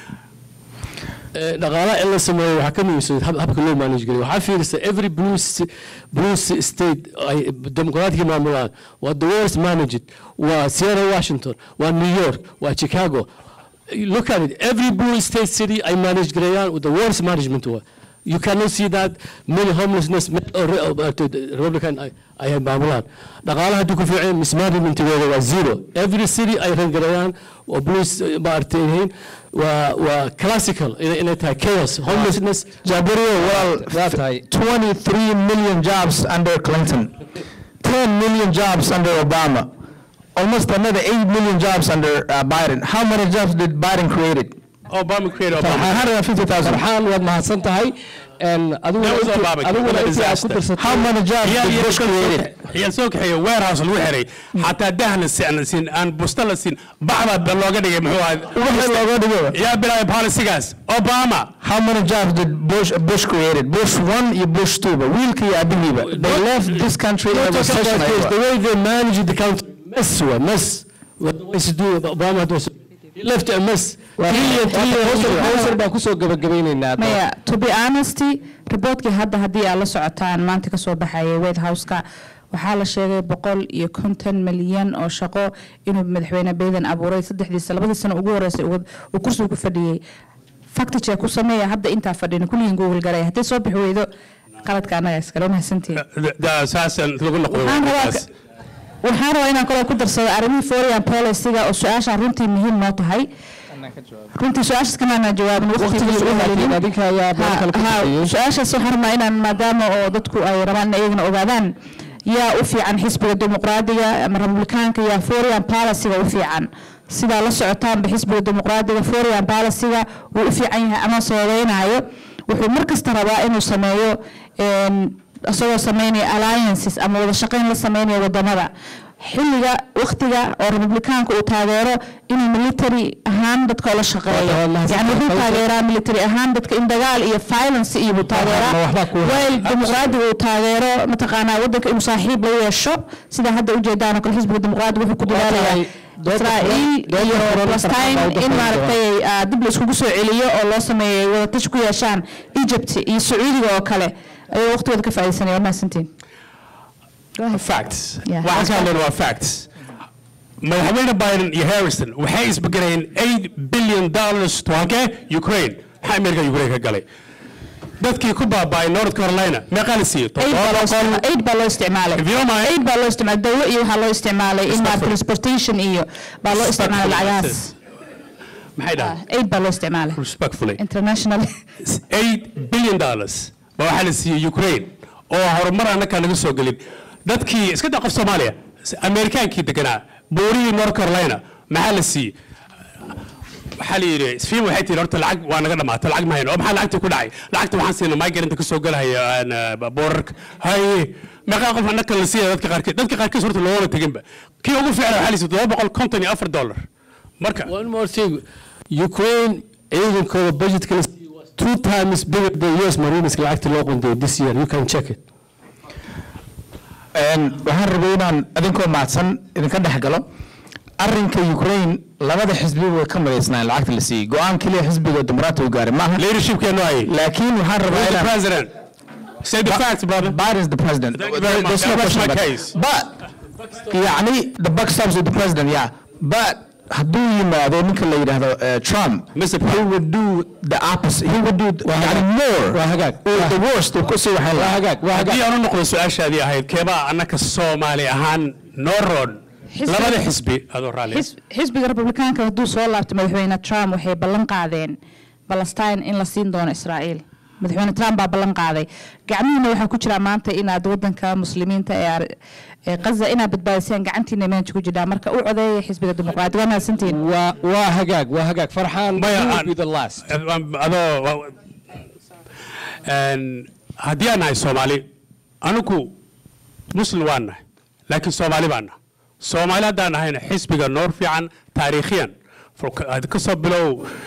Eh, dhaqaalaha in la sameeyo waxaa ka muhiimsan hab- habka loo manage gariyo waxaa fiirisa every blue s- blue s- state ay dimuqraatiga maamulaan waa the worst managed waa sierra washington waa new york waa chicago look at it every blue state city ay manage gareeyaan with the worst management waa you cannot see that many homelessness many- or- or- or- republican ay- ay maamulaan dhaqaalaha haddii ku fiiceen mismanagementigooda waa zero every city ay rangareeyaan oo blues eh, maaragtay yihiin waa waa classical inay inay tahay chaos homelessness Jabirio, well, Waa tahay. 23 million jobs under Clinton, 10 million jobs under Obama, almost another 8 million jobs under uh, Biden. How many jobs did Biden create? Obama created Obama 150,000. farxaan waad mahadsan tahay Een, adiguna That was intii- Obama. adiguna What a intii aad ku disaster. darsatay How many jobs ciyaal did yar Bush create? ciyaal soo kaxeeya warehouse lagu xiray xataa dah la si- aan la siin aan busta la siin bacda ba looga dhigay muxuu ahaa Wixii looga dhigo. yaa bilaabay policygaas obama How many jobs did Bush Bush created? Bush one, you Bush two, but wiilkii iyo abihiiba. They left this country in a Don't talk about recession. this. aywa. the way they manage the country mess waa mess What the ways to do Obama had was he left a mess trillion trillion hawsar baan kusoo gabagabeynaynaa maya to be honesty reportkii hadda haddii aad la socotaan maanta kasoo baxayay white house-ka waxaa la sheegay boqol iyo konton milyan oo shaqo inuu madaxweyne biden abuuray saddexdiisa labadii sano ugu horeysay uu uu kursiga ku fadhiyey facticheck ku sameeya hadda intaa fadhina kulligiin google garay haddii soo bixi weydo qaladka annaga iskale mahadsantiin saasan lagu noqdo waxaan rabaa waxaan rabaa inaan kaloo ku darsado arrimihii foreign policy-ga oo su-aasha runtii muhiim noo tahay runtii su-aashaas kamaana jawaabin waqtigii u helinin adinka ayaa meel kale ka Ha- ha, bixiyey su-aashaas waxaan rabaa inaan maadaama oo dadku ay rabaan in iyagana ogaadaan yaa u fiican xisbiga dimuqraadiga ama republikaanka yaa foreign policy-ga u fiican sidaa la socotaanba xisbiga dimuqraadiga foreign policy-ga wuu u fiican yahay ama sababeynaayo wuxuu mar kasta rabaa inuu sameeyo een, isagoo sameynaya alliances ama wada shaqayn la sameynaya wadamada xilliga waqtiga oo republikaanka uu taageero inuu military ahaan dadka ula shaqeeyo yani wuxuu taageeraa military ahaan dadka in dagaal iyo violence iyo buu taageeraa wayl dimuqraadiga uu taageero mataqaanaa wadanka inuu saaxiib la yeesho sida hadda ujeedaan oo kale xisbiga dimuqraadiga wuxuu ku dadaalayaa israa'iil iyo palestine in maaragtay ah, dib la iskugu soo celiyo oo loo sameeyay wadatashi ku yeeshaan egypt iyo sacuudiga oo kale ayuu waqtigooda ka faa'iidaysanaya waa mahadsantiin Go ahead. facts Yeah. waxaan ka hadlayna waa facts madaxweyne biden iyo harrison waxay isbegelayeen 8 billion dollars to halkee ukraine maxaa amerika ukraine ka galay dadkii ku baaba'ay north carolina meeqaa la siiyey Aid baa loo Toddoba isticma- aid baa loo isticmaalay If you don't mind- aid baa loo isticmaalay dawlo iyo waxaa loo isticmaalay in ma transportation iyo baa loo isticmaalay lacagahaas maxay dhahay aid baa loo isticmaalay respectfully international 8 billion dollars baa waxaa la siiyey ukraine oo horumar annaka naga soo gelin dadkii iska daa qof soomaaliya amerikaankii deganaa buurihii north carolina maxaa la siiyey waxaa la yidhi sfiim waxay tihi horta lacag waa naga dhamaatay lacag ma hayno oo maxaa lacagta ku dhacay lacagta waxaan siinay migranta ka soo galahaya aan, ah, boorarka haye meeqaa qof annaka la siiyay dadka qaarkiis dadka qaarkiis horta loogama teginba kii ugu fiicnaa waxaa la siiyey todoba boqol konton iyo afar dollar marka One more thing. Ukraine ciidankooda budgetka la siiyey was two times bigger than US Marines lacagta loo qunday this year. You can check it. Een, waxaan rabay inaan idinkoo mahadsan idinka dhex galo arrinka ukraine labada xisbi way ka madaysnaan lacagta la siiyey go-aan keliya xisbiga dimuqraatiga uu gaaray maaha leadershipkeenu ayay laakiin waxaan rabaa Who's the inaan president say the facts brother Biden is the president. Thank you very much. There's no That was question my about- case. But يعني the buck stops with the president, yeah. But hadduu yimaado ninka la yidhaahdo uh, Trump, Mr. he would do the opposite. He would do يعني more. waa hagaag. Or the worst. uu ku sii waxayn waa lahaa. hagaag waa hagaag haddii aan u noqdo su-aashaadii ahayd keebaa annaka soomaali ahaan noo roon Xisbi- labada xisbi adoo raalli Xis- xisbiga republikaanka hadduu soo laabto madaxweyne trump waxay ballan qaadeen palestine in la siin doono israa'iil madaxweyne trump baa ballan qaaday gacmihiina waxaa ku jira maanta inaad wadanka muslimiinta ee ar- ee gaza inaad badbaadiseen gacantiina meesha ku jirtaa marka u codeeya xisbiga dimuqraadiga waa mahadsantihiin waa waa hagaag waa hagaag farxaan Maya, you will aan- be the last adoo wa- Een, haddii aan nahay soomaali anigu muslim waan nahay laakiin soomaali baan nahay soomaali haddaan nahayna xisbiga noor fiican taariikhiyan For- ka- ka soo bilow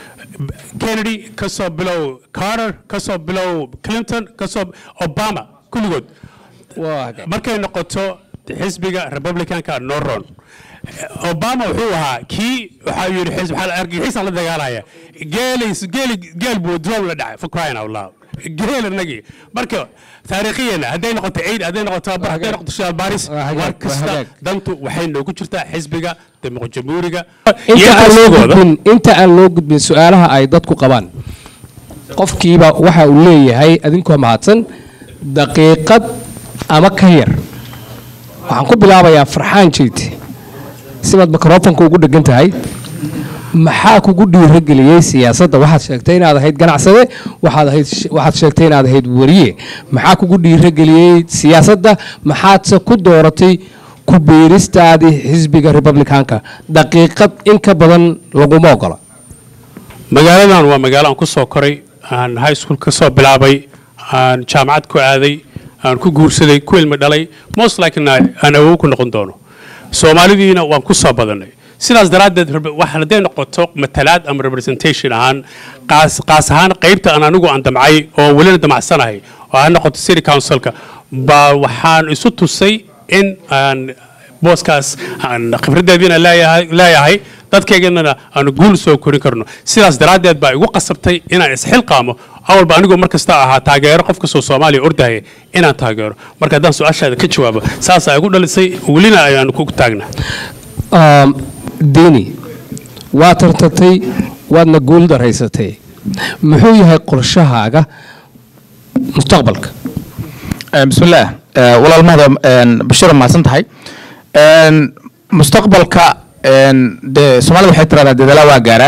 kennedy ka soo bilow carter ka soo bilow clinton ka soo obama kulligood waa hagaag markay noqoto xisbiga republicanka noron obama wuxuu ahaa kii waxaa yidhi xisb waxaa la argagixisan la dagaalaya geelis geeli geel buu drum la dhacay for crying out loud geel anagii marka taariikhiyana hadday noqoto ciid hadday noqoto tababar hadday noqoto shidaal baaris Waa hagaag, mar waa kasta hagaag. dantu waxay noogu jirtaa xisbiga dimuq jamhuuriga inta aan loo iyagoogooda gudbin inta aan loo gudbin su-aalaha ay dadku qabaan qofkiiba waxa uu leeyahay adinkoo mahadsan daqiiqad ama ka yar waxaan ku bilaabayaa farxaan jeyti sibaad mikrofonka ugu dhegan tahay maxaa kugu dhiirageliyey siyaasadda waxaad sheegtay inaad ahayd ganacsade waxaad ahayd waxaad sheegtay inaad ahayd wariye maxaa kugu dhiirageliyey siyaasadda maxaadse ku dooratay ku biiristaadii xisbiga republicaanka daqiiqad in ka badan laguma ogola magaaladan waa magaalo aan ku soo koray aan high school ka soo bilaabay aan jaamacad ku aaday aan ku guursaday ku ilmi dhalay most likely aan awow ku noqon doono soomaalidiina waan ku soo badanay sidaas daraaddeed rebe- wax hadday noqoto matalaad ama representation ahaan qaas qaas ahaan qaybta aan anigu aan damcay oo welina damacsanahay oo ha noqoto city councilka baa waxaan isu tusay in aan booskaas aan khibraddeediina leeyahay leeyahay dadkaygana aanu guul soo korin karno sidaas daraaddeed baa igu qasabtay inaan isxilqaamo awalba anigoo mar kasta ahaa taageero qof kastoo soomaaliya ordahaya inaan taageero marka haddaan su-aashaada ka jawaabo saasaa igu dhalisay welina ayaanu ku taagna Um, deni waad tartatay waadna guul daraysatay muxuu yahay qorshahaaga mustaqbalka Eh, bismillaah Eh, walaal mahda bashir mahadsan tahay Een, mustaqbalka een, dee soomaalida waxay tiraahdaa dadaala waa gaaraa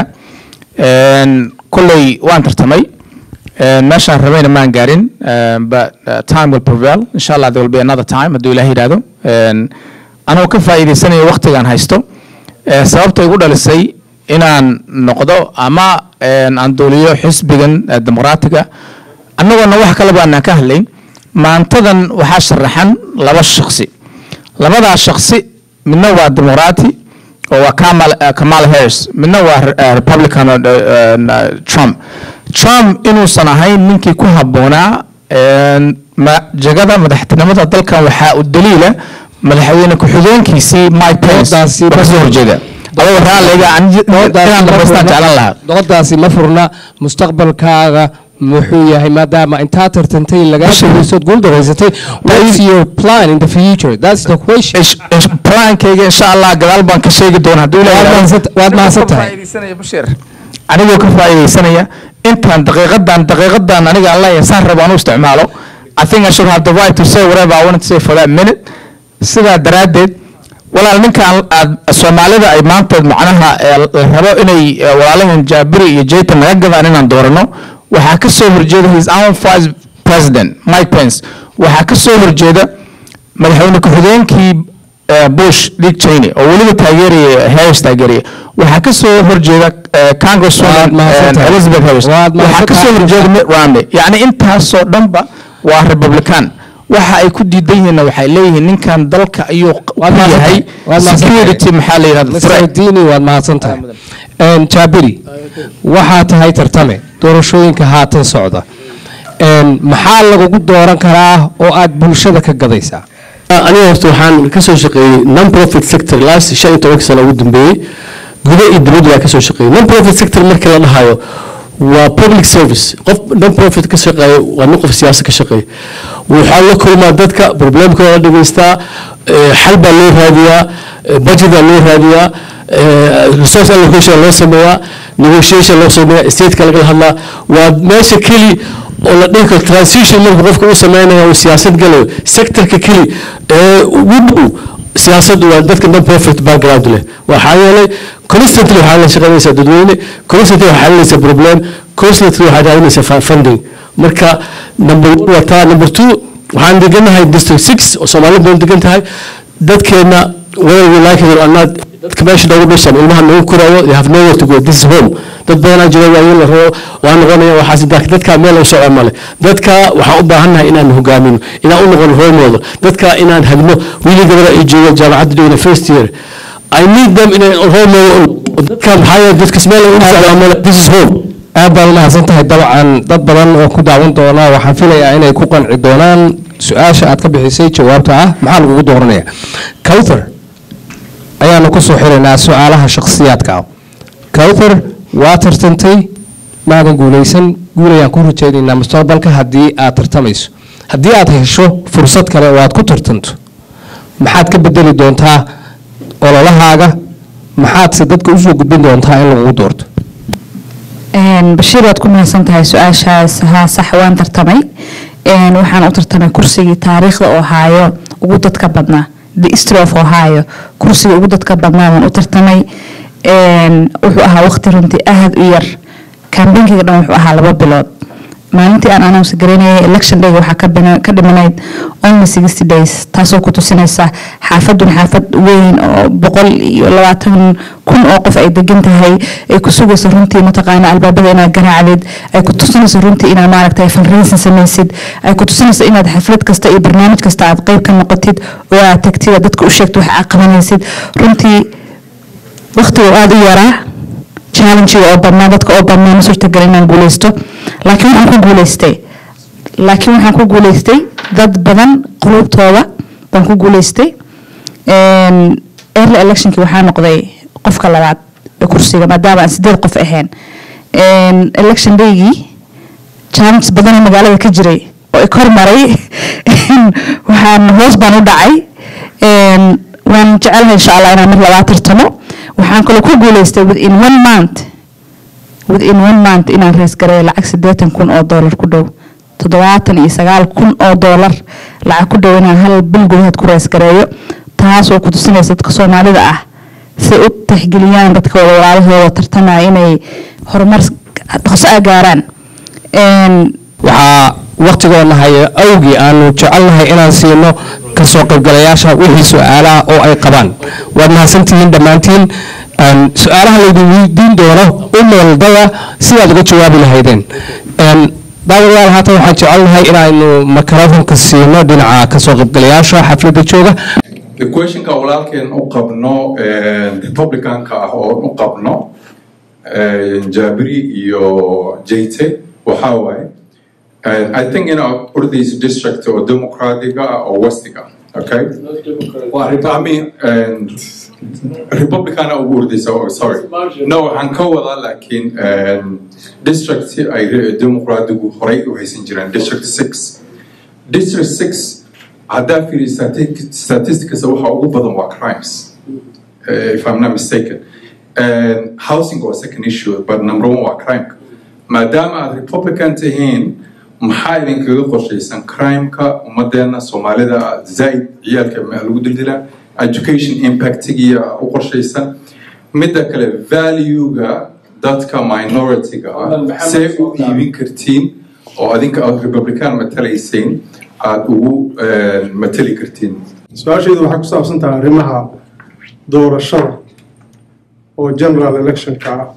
Een, kolley waan tartamay Een, meeshaan rabayna maan gaarin Een, but uh, time will prevail insha allah there will be another time hadduu ilaah yidhaahdo Een, anoo ka faa'iidaysanayo waqtigaan haysto Eh, sababta igu dhalisay inaan noqdo ama een, aan duuliyo xisbigan eh, dimuqraatiga annagoona wax kaleba aanaan ka hadlayn maantadan waxaa sharaxan laba shaksi labadaa shaksi midna waa dimuqraati oo waa kamal eh, kamala harris midna waa eh, republican oo, eh, eh, trump trump inuusan ahayn ninkii ku habboonaa een, ma- jagada madaxtinimada dalkan waxaa u daliila madaxweyne ku-xigeenkiisii mike pence Doodaasi oo kasoo horjeeda adoo raalliga aan ji- inaan dhamaystaan jeclan lahaa doqodaasi ma furna mustaqbalkaaga muxuu yahay maadaama intaa tartantay lagaa shagaysood guul daraysatay what's your plan in the future that's the question Ish- ish- plaankayga insha allah gadaal baan ka sheegi doona hadduu Waad leeyahay mahadsan- waad mahadsan tahay. anigoo ka faa'iidaysanaya intaan daqiiqadan daqiiqadan aniga aan leeyahay saan rabo anu isticmaalo I think I should have the right to say whatever I wanted to say for that minute sidaa daraaddeed walaal ninkaan aad soomaalida ay maanta macnaha eh, la rabo inay eh, walaalahan jaabiri iyo jaytan naga gadaan inaan doorano waxaa ka soo horjeeda his own vice president mike pence waxaa ka soo horjeeda madaxweyne ku-xigeenkii eh, bush dick cheney oo weliba taageeraya harris taageeraya waxaa ka soo horjeeda eh, Waad congresswoman mahadsantahay. eh, elizabeth harris Waad waxaa ka soo mahadsantahay. horjeeda mitt romney yacni intaasoo dhanba waa republican waxa ay ku diidan yihiinna waxay leeyihiin ninkan dalka ayuu q- Waad ku mahadsantahay. yahay Waad mahadsantahay. security maxaa la yidhahda Mr. threat Dini waad mahadsan tahay Een, jaabiri waxaa tahay tartame doorashooyinka haatan socda Een, maxaa lagugu dooran karaa oo aad bulshada ka gadaysaa aniga horta waxaan ka soo shaqeeyey non profit sector last shan iyo tobanka sano ugu dambeeyey guda iyo dibadda waa ka soo shaqeeyey non profit sector markii la dhahayo waa public service qof non profit ka shaqeeya waa nin qof siyaasa ka shaqeeya waxaa la kulmaa dadka problemkooda la dhegeystaa eh, xal baa loo raadiyaa eh, budget baa loo raadiyaa eh, resource allocation loo sameeyaa negotiation loo sameeyaa stateka lagala hadlaa waa meesha keli oo la dhihi karo transition marka qofka uu sameynaya uu siyaasad galayo sectorka keli ee ugu dhow siyaasaddu waa dadka non profit background leh waxaa yeelay constantly waxaa la shaqeynaysaa dadweyne constantly waxaa xalinaysaa problem constantly waxaa raadinaysaa fa- funding marka number one waa taa number two waxaan deganahay district six oo soomaali badan degan tahay dadkeena whether we like it or not dadka meesha noogu dhashan ilmaha noogu koraayo they have nowhere to go this is home dad badanaa jira waayeel la rabo waa noqonaya waxaas daa- dadka meel u socon male dadka waxaan u baahannahay inaan hogaamino inaan u noqono role model dadka inaan hagno wiili gabadha ay jooga jaamacadda dhigana first year I need them inay role model u noqdo. dadka maxaa yeele dadkas meel u socdaan male this is home aad baad umahadsan tahay dabcan dad badan oo ku daawan doona waxaan filayaa inay ku qanci doonaan su-aasha aad ka bixisay jawaabta ah maxaa lagugu dooranaya cowther ayaanu ku soo xiraynaa su-aalaha shakhsiyaadka ah cowther waa tartantay maadan guulaysan guul ayaan ku rajaynaynaa mustaqbalka haddii aad tartamayso haddii aad hesho fursad kale oo aad ku tartanto maxaad ka bedeli doontaa ololahaaga maxaadse dadka usoo gudbin doontaa in lagugu doorto Een, Bashiir waad ku mahadsan tahay su-aashaas haa sax waan tartamay Een, waxaan u tartamay kursigii taariikhda ohio ugu dadka badnaa the history of ohio kursigii ugu dadka badnaa waan u tartamay Een, wuxuu ahaa waqti runtii aad u yar kambeynkiga dhan wuxuu ahaa laba bilood maalintii aan announce garaynayay election day waxaa ka bina- ka dhimanayd only sixty days taasoo ku tusinaysa xaafadun xaafad weyn oo boqol iyo labaatan kun oo qof ay degan tahay ay ku sugayso runtii mataqaana albaabada inaad garaacdid ay ku tusinayso runtii inaad maaragtay fundraising samaysid ay ku tusinayso inaad xaflad kasta iyo barnaamij kasta aad qayb ka noqotid oo aad tagtid oo dadka u sheegtid wax aad qabanaysid runtii waqtiga oo aada u yaraa challenge-ga oo badnaa dadka oo badnaa ma suurtagal inaan guuleysto laakiin waxaan ku guuleystay laakiin waxaan ku guuleystay dad badan qulubtooda baan ku guuleystay Een, early electionkii waxaa noqday qofka labaad ee kursiga maadaama aan sideed qof ahayn Een, election daygii challenge badan oo magaalada ka jiray oo i kor maray waxaan hoos baan u dhacay Een, waan jecelahay insha allah inaan mar labaad tartamo waxaan kaloo ku guuleystay within one month within one month inaan rays gareeyo lacag siddeetan kun oo doolar ku dhow toddobaatan iyo sagaal kun oo doolar lacag ku dhow inaan hal bil gudaheed ku rays gareeyo taas oo ku tusinaysa dadka soomaalida ah si u tixgeliyaan dadka walaalahooda tartamaya inay horumar dhaqso ah gaaraan Een, waxaa waqtigoona haya awgii aanu jecelnahay inaan siino kasoo qaybgalayaasha wixii su-aalaha oo ay qabaan waad mahadsantihiin dhammaantiin Een, su-aalaha laydin weydiin doono u meeldaya sidaad uga jawaabi lahaydeen Een, daawadayaal haatan waxaan jecelnahay inaanu makarafonka siino dhinaca kasoo qaybgalayaasha xafladda jooga the questionka walaalkeen u qabno republicanka ah oo u qabno jabiri iyo jayte waxaa waaye i think in ordaysa district oo democratic ah oo westiga okay I mean, and Republican ugu ordaysa oh, sorry no waxaan ka wadaa laakiin district ay dimuqraadigu horey u haysan jireen district six district six haddaa fiiriyo statistics waxa ugu badan waa crimes uh, if I'm not mistaken and housing was second issue but number one waa crime maadaama aad republican tihiin maxaa idinkaga qorshaysan crimeka ummadeena soomaalida zaid ciyaalka lagu dildilaa education impactigiya u qorshaysan midda kale valuega dadka minority-ga ah see u iibin kartiin oo adinka aad republican matalayseen aada ugu matali kartiin su-aashaydu waxay ku saabsan tahay arrimaha doorashada oo general electionka ah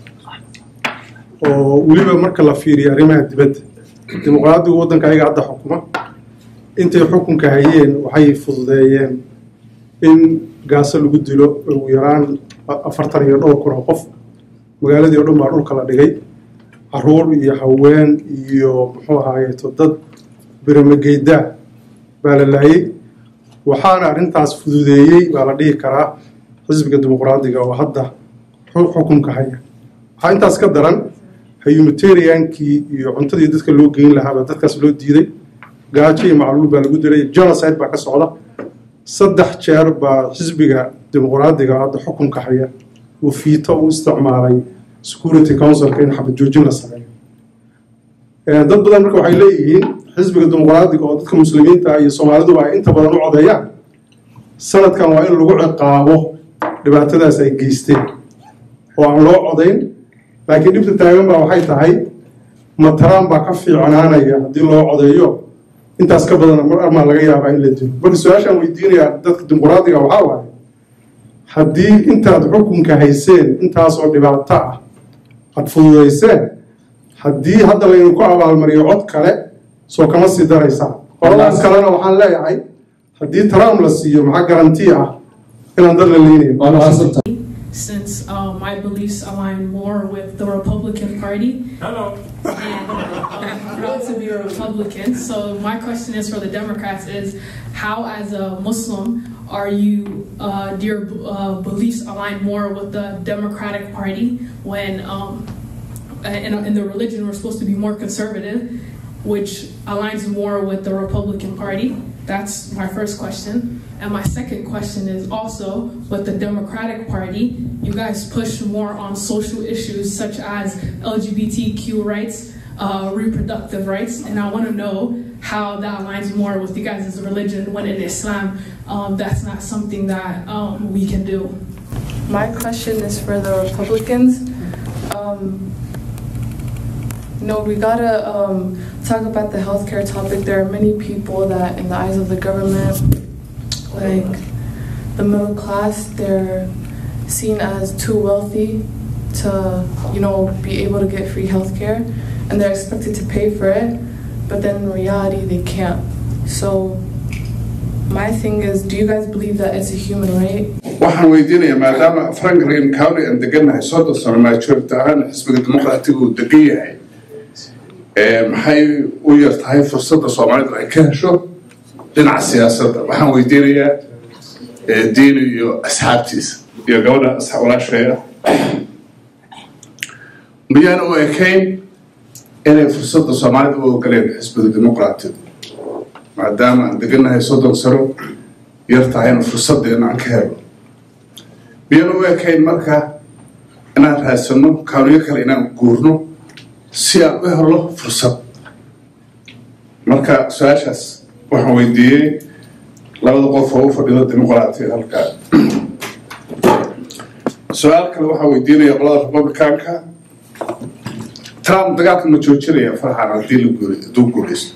oo weliba marka la fiiriyo arrimaha dibadda dimuqraadigu waddanka ayaga hadda xukuma intay xukunka hayeen waxay fududeeyeen in gaaso lagu dilo ugu yaraan afartan iyo dhowr kun oo qof magaaladii o dhan baa dhulka la dhigay caruur iyo haween iyo muxuu ahaayeeto dad biramageydaa baa la laayay waxaana arrintaas fududeeyey baa la dhihi karaa xisbiga dimuqraadiga oo hadda xukunka haya waxaa intaas ka daran humanitariankii iyo cuntadii dadka loo geyn lahaaba dadkaas loo diiday gaajo iyo macluul baa lagu dilay genocide baa ka socda saddex jeer baa xisbiga dimuqraadiga hadda xukunka haya uu fiito u isticmaalay security councilka in xabad joojin la sameeyo dad badan marka waxay leeyihiin xisbiga dimuqraadiga oo dadka muslimiinta iyo soomaaliduba ay inta badan u codeeyaan sanadkan waa in lagu ciqaabo dhibaatadaas ay geysteen oo aan loo codayn laakiin dhibta taagan baa waxay tahay mataraan baa ka fiicnaanaya haddii loo codeeyo intaas ka badana mar armaa laga yaabaa in la dilo marka su-aashaan weydiinayaa dadka dimuqraadiga waxaa waaye haddii intaad xukunka hayseen intaasoo dhibaato ah aad fududayseen haddii hadda laydinku abaalmariyo cod kale soo kama sii daraysaa qoladan kalena waxaan leeyahay haddii trump la siiyo maxaa garanti ah inaan dad la leynayn since uh, my beliefs align more with the Republican Party. Hello. And I'm proud to be a Republican. So my question is for the Democrats is how, as a Muslim, are you, uh, do your uh, beliefs align more with the Democratic Party when um, in, in the religion we're supposed to be more conservative, which aligns more with the Republican Party? That's my first question. And my second question is also with the Democratic Party, you guys push more on social issues such as LGBTQ rights, uh, reproductive rights, and I want to know how that aligns more with you guys' religion when in Islam um, that's not something that um, we can do. My question is for the Republicans. Um, no, we gotta um, talk about the healthcare topic. There are many people that, in the eyes of the government, like the middle class, they're seen as too wealthy to, you know, be able to get free healthcare, and they're expected to pay for it, but then in reality, they can't. So, my thing is, do you guys believe that it's a human right? waxaan weydiinayaa maadaama franklin county aan degannahay soddon sano maajority ahaan xisbiga dimuqraatiga uu degan yahay maxay u yar tahay fursadda soomaalidu ay ka hesho dhinaca siyaasadda waxaan weydiinayaa diini iyo asxaabtiisa iyo gabadha walaasheeya miyaan u ekayn inay fursadda soomaalida u ogoleen xisbiga dimuqraatiga maadaama aan degannahay soddon sano yar tahayna fursaddeena aan ka helo miyaan u ekayn marka inaan raadsanno kaaniyo kale inaan guurno si aan u helo fursad marka su-aashaas waxaan weydiiyey labada qof oo u fadhido dimuqraatiga halkaa su-aal kale waxaan weydiinaya qolada republicanka trump dagaalka ma joojinaya farxan haddii la guuri hadduu guulaysto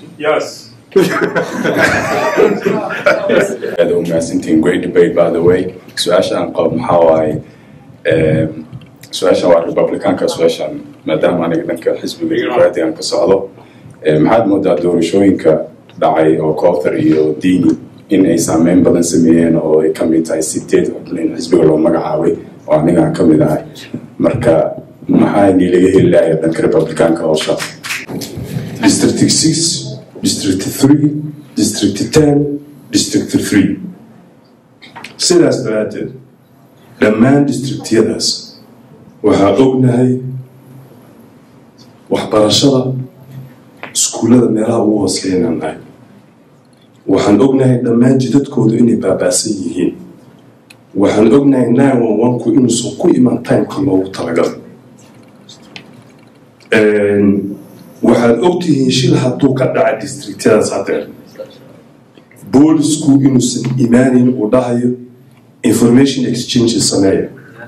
aad u mahadsantihiin great debate by the way su-aasha aan qabo maxaa waaye su-aashan waa republicanka su-aashan maadaama aniga dhanka xisbiga dimuqraatigan ka socdo maxaad moodaa doorashooyinka dhacay oo cowthar iyo diini in ay saameyn badan sameeyeen oo ay ka mid tahay sideed xubno in xisbiga loo magacaabay oo anigaan ka mid ahay marka maxaa inii laga heli lahay dhanka republicaanka howshaas district 6 district 3 district 10 district 3 sidaas daraaddeed dhammaan districtyadaas waxaa ognahay waxbarashada iskuullada meelaha ugu hooseeya inaan nahay waxaan ognahay dhammaan jidadkoodu inay baabaasan yihiin waxaan ognahay nine one one-ku inuusan ku iman timeka loogu talagalay waxaad ogtihiin shil hadduu ka dhaca districtyadaas hadeer boolisku inuusan imaanin uu dhahayo information exchange sameeya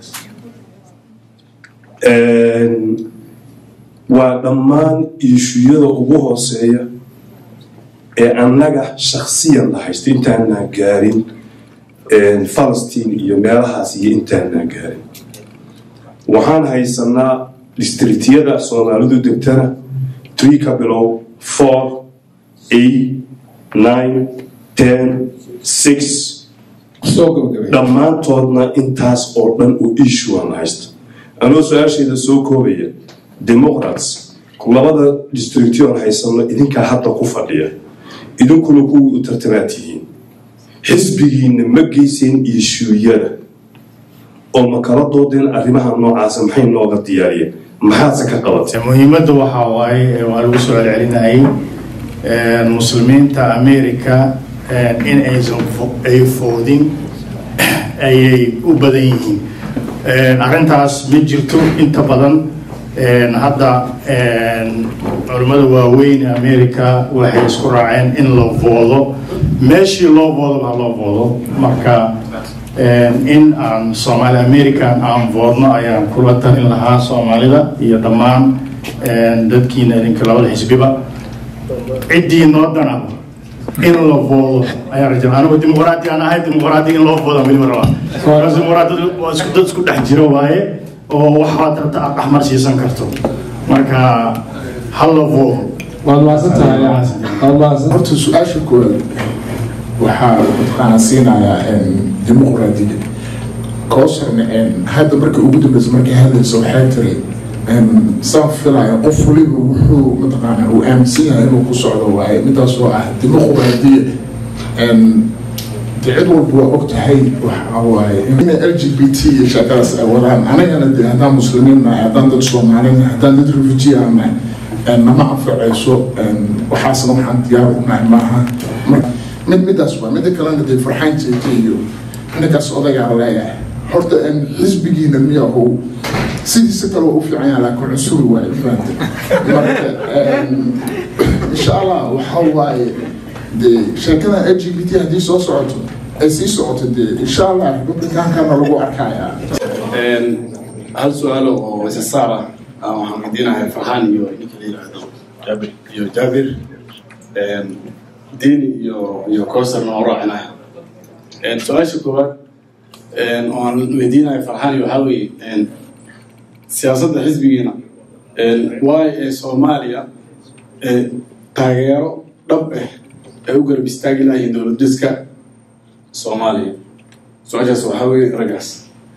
waa dhammaan iishuyada ugu hooseeya ee annaga shaksiyan la haysta intaanaan gaarin falastiin iyo meelahaas iyo intaanaan gaarin waxaan haysanaa districtyada soomaalidu degtana three ka bilow four eight nine ten six dhammaantoodna intaas oo dhan uu issuean haysta anoo su-aashayda soo koobaya democrats labada districtyoon haysano idinkaa hadda ku fadhiya idinkuna kuwii u tartamaad tihiin xisbigiina ma geyseen ishuuyada oo ma kala doodeen arrimaha noocaasa maxay nooga diyaariyeen maxaadse ka qabatay muhiimadda waxaa waaye waa lagu soo celcelinayay muslimiinta america in aysan ay foodin ayay u badan yihiin arrintaas ma jirto inta badan hadda culimmada waaweyn america waxay isku raaceen in la voodo meeshii loo voodo baa loo voodo marka in aan soomaali american aan voodno ayaan kula talin lahaa soomaalida iyo dhammaan dadkiina idinka labada xisbiba ciddii noo dana in la voodo ayaan rajaa anigu dimuqraadi aan ahay dimuqraadi in loo voodo weliba rabaa markaas dimuqraadiyadu waa isku dad isku dhex jiro waaye oo waxaad rabta aad dhexmar siisan karto marka ha la voodo waad mahadsantahay horta su-aasha koowaad waxaa waxaan siinayaa dimuqraadiga kowsarna hadda markii ugu dambeysa markay hadlaysa waxay tiri saan filaya qof waliba wuxuu mataqaana uu aaminsan yahay inuu ku socdo waaye midaas oo ah dimuqraadiya de cid walba waa og tahay waxa waaye in l g b t iyo shaqadaas ay wadaan anagana de haddaan muslimiin nahay haddaan dad soomaali nahay haddaan dad refugee aan nahay nama anfacayso waxaasna waxaan diyaar u nahay maaha mid midaas waa mida kalena dee farxaanteeta iyo ninkaas odagaa leeyahay horta xisbigiina miyahow sidiisa kale waa u fiican yahay laakiin cusuri waaye fahamte marka insha allah waxa waaye dee sheekada l g b t haddii soo socoto ay sii socoto dee insha allah republicaankana lagu arkayaa hal su-aalo oo isa saar ah waxaan weydiinahay farxaan iyo ninka la yidhaahdo jaabir iyo jaabir diini iyo iyo kowsarna waan raacinaya su-aasha koowaad oo aan weydiinayo farxaan iyo waxaa weeye siyaasadda xisbigiina waay ee soomaaliya taageero dhab ah ay u garab istaagi lahayiin dowlad diska soomaaliya su-aashaas waxaa weeye raggaas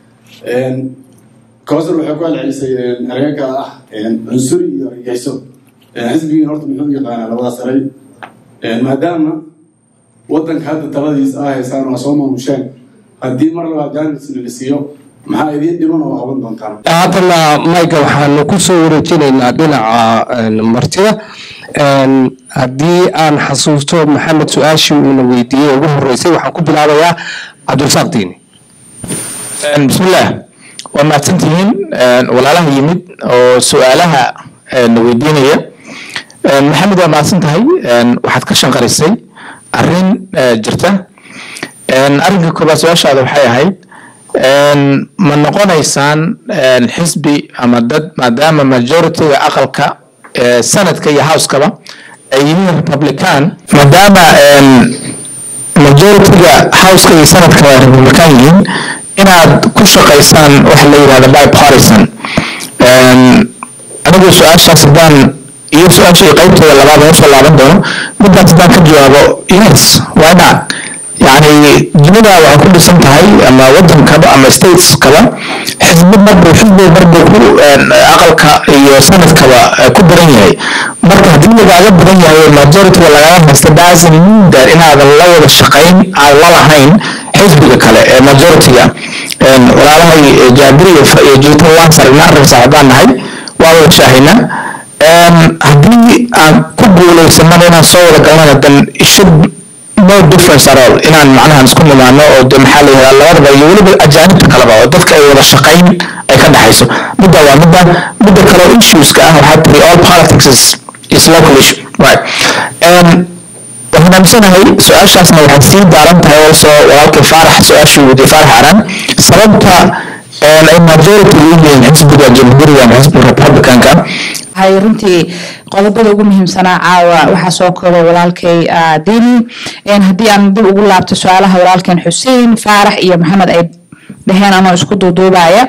kowsar waxay ku celcelisay ereyga ah cunsuri iyo argagixisho xisbigiina horta muxuu yaqaanaa labadaas eray maadaama waddanka hadda taladiisa ah haysaan waa soo maamusheen haddii mar labaad jaanisna la siiyo maxaa idiin dhiman oo qaban doontaan haddana mayga waxaanu ku soo wareejinaynaa dhinaca martida haddii aan xasuusto maxamed su-aashii uuna weydiiyey ugu horeysay waxaan ku bilaabayaa cabdirasaaq diini bismillaah waa mahadsantihiin walaalaha yimid oo su-aalaha na weydiinaya maxamed waa mahadsan tahay waxaad ka shanqarisay arrin jirta arrinka koobaad su-aashaada waxay ahayd ma noqonaysaan xisbi ama dad maadaama majoritiga aqalka sanadka iyo housekaba ay yihiin republican maadaama majoritiga houseka iyo sanadka ay republican yihiin inaad ku shaqaysaan waxa la yidhahda bipartisan anigu su-aashaas haddaan iyo su-aashii qaybtooda labaad oo soo laaban doono midaas haddaan ka jawaabo yes why not yani dunida waxay ku dhisan tahay ama wadankaba ama stateskaba xisbi marbuu xisbi marbuu ku aqalka iyo sanadkaba ku badan yahay marka haddii lagaaga badan yahay majority lagaga haysta doesn't mean that inaadan la wada shaqayn aan la lahayn xisbiga kale ee majority-ga walaalahay jaabiri iyo jiito waan sargnaa arrin saaxiibaan nahay waa wada shaahina haddii aan ku guuleysanana inaan soo wada galnana dan should no difference at all inaan macnaha isku nimaano oo de maxaa la yihahdaa labadaba iyo weliba ajaanibta kaleba oo dadka ay wada shaqayn ay ka dhexayso midda waa midda midda kale oo issueska ah waxaa tiri all politics is, is local issue right waxaan aaminsanahay su-aashaasna waxay sii daaran tahay also walaalkii faarax su-aashii weydiye faarax aran sababta ay majority u yihiin xisbiga jamhuuriga ama xisbiga republicanka hay runtii qodobada ugu muhiimsanaa caawa waxaa soo koobay walaalkay dini haddii aan dib ugu laabto su-aalaha walaalkeen xuseen faarax iyo maxamed ay dhaheen anoo isku duuduubaya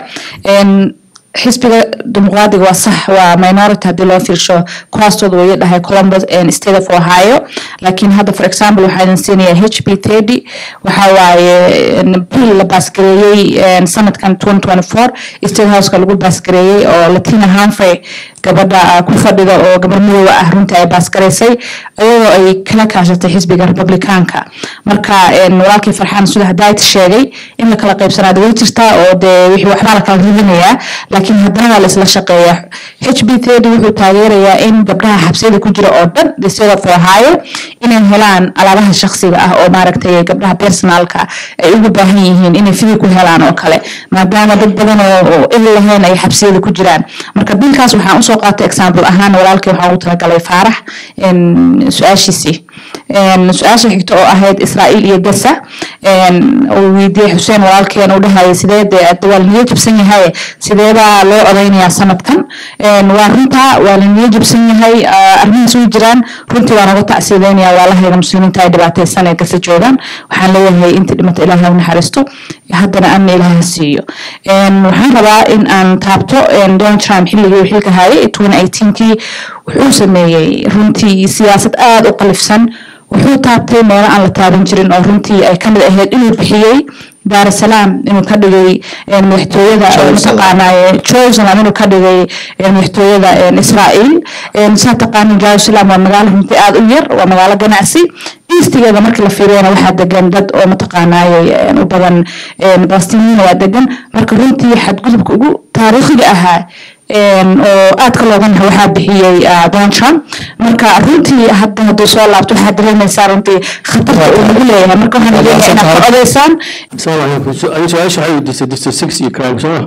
xisbiga dimuqraadiga waa sax waa minority haddii loo fiirsho kuwaastooda way dhahay columbus state of ohio laakiin hadda for example waxaa idin siinaya h p thirty waxa waaye bill la baasgareeyey sanadkan twenty twenty four state houseka lagu baasgareeyey oo latina hanfrey gabadha ku fadhida oo gabar midooda ah runtii ay baasgaraysay iyadoo ay kala kaashatay xisbiga republicaanka marka walaalkii farxaan sida hadaayt sheegay in la kala qaybsanaada way jirtaa oo dee wixii waxbaa la kala ridinayaa laakiin haddana waa laisla shaqeeyaa h b thirty wuxuu taageerayaa in gabdhaha xabsiyada ku jira oo dhan the state of ohio inay helaan alaabaha shakhsiga ah oo maaragtay gabdhaha personalka ay ugu baahan yihiin inay fidi ku helaan oo kale maadaama dad badan oo il lahayn ay xabsiyada ku jiraan marka bilkaas waxaan usoo qaatay example ahaan walaalkii waxaan ugu talagalay faarax su-aashiisii su-aasha xigta oo ahayd israa'iil iyo gasa uu weydiiyey xuseen walaalkeen uu dhahayay sidee dee waa laniyo jabsan yahay sideebaa loo odaynayaa sanadkan waa runtaa waa laniyo jabsan yahay arrimahaas way jiraan runtii waan uga tacsiideynaya waalahayda muslimiinta ay dhibaataysan ee gasa joogaan waxaan leeyahay intii dhimata ilaahay u naxariisto haddana amni ilaaha siiyo waxaan rabaa in aan taabto donald trump xilligii uu xilka hayay twenty eighteenkii wuxuu sameeyey runtii siyaasad aada u qalifsan wuxuu taabtay meelo aan la taaban jirin oo runtii ay kamid ahayd inuu bixiyey daar es salaam inuu ka dhigay madaxtooyada mataqaanaa jerusalem inuu ka dhigay madaxtooyada israa'iil saa taqaanin jerusalem waa magaalo runtii aada u yar waa magaalo ganacsi eastigeeda markii la fiiriyana waxaa degan dad oo mataqaanaaye u badan balastiniina waa degan marka runtii xadgudubka ugu taariikhiga ahaa oo aadka looga naxo waxaa bixiyey donald trump marka runtii hadda hadduu soo laabto waxaad dareemaysaa runtii khatarta uu nagu leeyahay marka waxaan leeyahay inaad ka odaysaan السلام عليكم سؤال سؤال شو حيودي ديستر 6 يكرام صح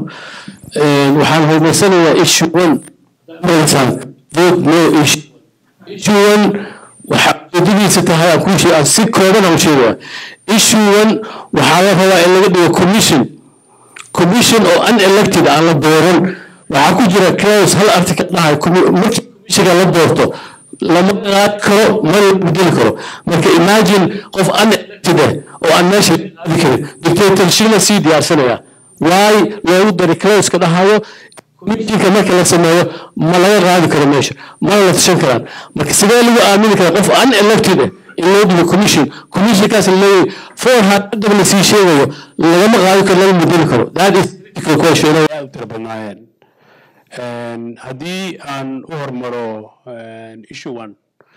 waxaan horumarsanayaa issue one maraysan vote no issue issue one waxa ujeedadiisa tahay aan kuu sheeg aan si kooban aan u sheegaya issue one waxaa la rabaa in laga dhigo commission commission oo unelected aan la dooran waxaa ku jira clause hal article dhahay markii commissionka la doorto lama qaad karo ma la bedeli karo marka imagine qof unelected ah oo aan meesha qaadi karin dictatorshipna sii diyaarsanaya waay loogu daray clauska dhahayo commissionka marka la sameeyo ma laga qaadi karo meesha mana la tashan karaan marka sidee lagu aamini karaa qof unelected ah in loo dhigo commission commissionkaas leeyahay for haddaba la sii sheegayo lagama qaadi karo laga bedeli karo that is critical question aad u tira badnaayeen haddii aan u hormaro issue one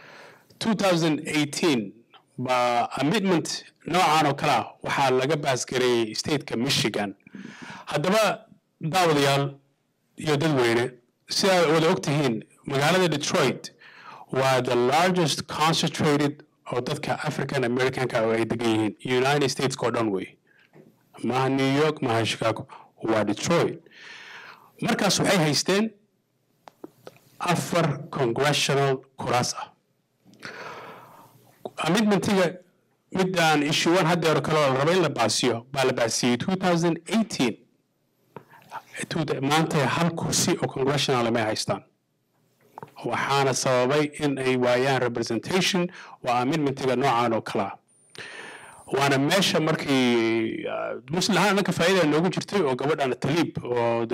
2018 baa amendment noocan oo kale ah waxaa laga baasgareeyey stateka michigan haddaba daawadayaal iyo dadweyne si ay wada og tihiin magaalada detroit waa the largest concentrated oo dadka african americanka oo ay degan yihiin united states oo dhan wey maaha new york maaha chicago waa detroit markaas waxay haysteen afar congressional kuraas ah amendmentiga midaan issue one haddeero kale oo la raba in la baasiyo baa la baasiyey 2018 maanta hal kursi oo congressional may haystaan waxaana sababay in ay waayaan representation waa amendmentiga noocan oo kale ah waana meesha markii muslim ahaan anaka faa'iida noogu jirtay oo gabadhan taliib oo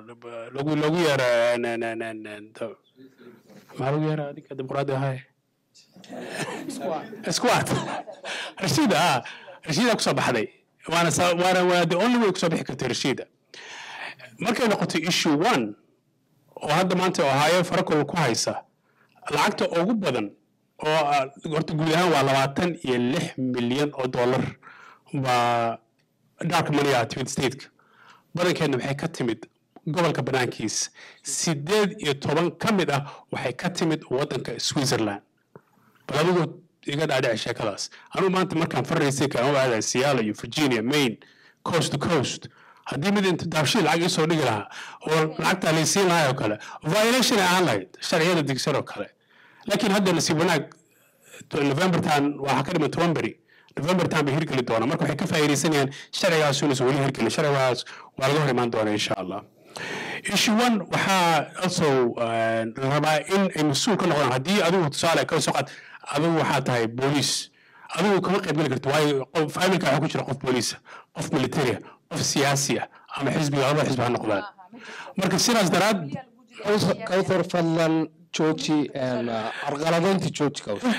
lagu lagu yeera maxaa lagu yeera adinka dimuqraadi ahay squat rashiida ah rashiida kusoo baxday waana sa- waana waa the only way kusoo bixi kartay rashiida markay noqotay issue one oo hadda maanta ohaayo farakol ku haysa lacagta ugu badan oo ah, horta guud ahaan waa labaatan iyo lix milyan oo dollar baa dark money ah timid stateka badankeedna waxay ka timid gobolka banaankiis sideed iyo toban ka mid ah waxay ka timid wadanka switzerland bal adigu iga dhaadhici sheekadaas anugu maanta markaan faraysay kaan u aadaa seattle iyo virginia maine coast to coast haddii mid inta daabshii lacag isoo dhigi lahaa oo lacagtaa laysiin lahaa oo kale violation ay ahaan lahayd sharciyada degsan oo kale laakiin hadda nasiib wanaag novembertan waxaa ka dhiman toban beri novembertan bay hirgeli doonaa marka waxay ka faa'iidaysanayaan sharcigaas inuusan weli hirgelin sharcigaas waa laga hor imaan doonaa insha allah issue one waxaa also uh, rabaa in ay mas-uul ka noqdaan haddii adigu tusaale ka soo qaad adigu waxaa tahay booliis adigu kama qayb geli karto waayo qof familka waxaa ku jira qof booliisa qof militaria qof siyaasi ah ama xisbiga labada xisbi ha noqdaan marka sidaas daraad kawthar fadlan jooji carqaladaynta jooji kawthar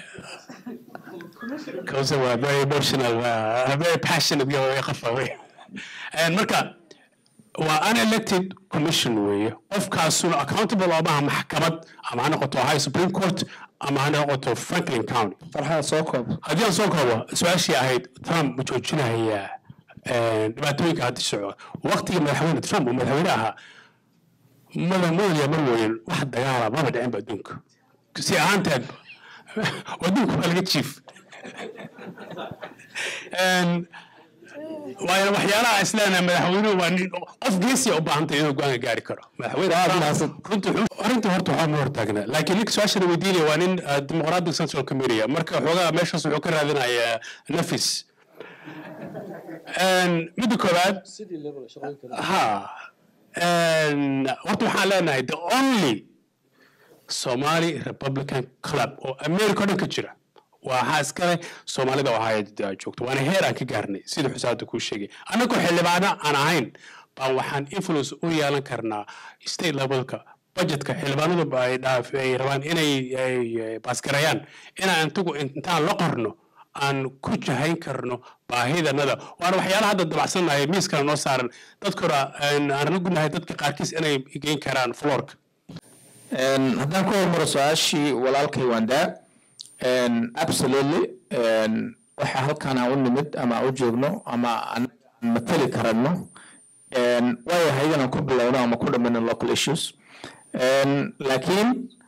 Kawsa waa very emotional waa very passionate guy way qafa wey And marka waa unelected commission weeye qofkaasuna accountable oo maaha maxkamad ama ha noqoto high supreme court ama ha noqoto franklin county farxaan soo koob haddii aan soo koobo su-aashii ahayd trump ma joojinayaa dhibaatooyinka hadda socda waqtigii madaxweyne trump uu madaxweyne ahaa madamoodiya mar weyn wax dagaala maba dhicinba adduunka si ahaanteed adduunka waa laga jiif waayo waxyaalaha islaana madaxweynuhu waa nin qof geesiya u baahantay inuu go-aanka gaari karo madaxweyne arrinta horta waxaa ma hortaagna laakiin ninka su-aashana weydiinaya waa nin ah, dimuqraadic central committee marka xoogaa meeshaas wuxuu ka raadinayaa nafis midda koowaad ha horta waxaan leenahay the only somali republican club oo america o dhan ka jira waxaa iskale soomaalida oo ahaa joogto waana heer aan ka gaarnay sida xusaada kuu sheegay annagoo xildhibaano aan ahayn baan waxaan influence u yeelan karnaa state levelka budgetka xildhibaanadu ba ay dhaaf ay rabaan inay ay baasgarayaan inaan intagu intaan la qorno aan ku jahayn karno baahidanada waana waxyaalaha hadda dabacsannahay miiskana noo saaran dadkuna aan la gudnahay dadka qaarkiis inay geyn karaan floorka haddaan ku hormaro su-aashii walaalkay waandaa absolutely waxa halkaan aan u nimid ama aan u joogno ama aan matali karano waayo haydan aan ku bilowno ama ku dhammayno local issues laakiin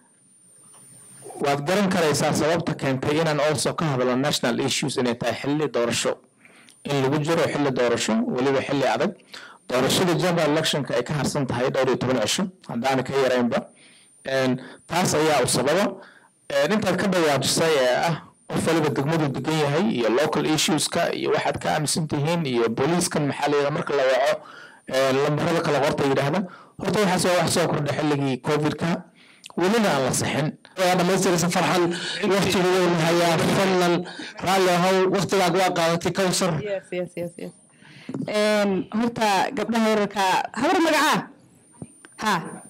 waad garan karaysaa sababta keentay inaan also ka hadlo national issues inay tahay xilli doorasho in lagu jiro xilli doorasho weliba xilli adag doorashada general electionka ay ka harsan tahay dhowr iyo toban cisho haddaana ka yaraynba taas ayaa u sababa intaad ka dhawaajisay ee ah qof waliba degmadu degan yahay iyo local issueska iyo waxaad ka aaminsan tihiin iyo booliiskan maxaa la yidhaha marka la waco lambarada kala qorta yidhaahda horta waxaas waa wax soo kordha xilligii covidka welina aan la sixin waa dhamaystiraysa farxan waqtigu wuu hayaa fadlan raalli ahow waqtigaaga waa qaadatay kawsar Yes, yes, yes, yes. Een, horta gabdhaha yararka habar magacaa ha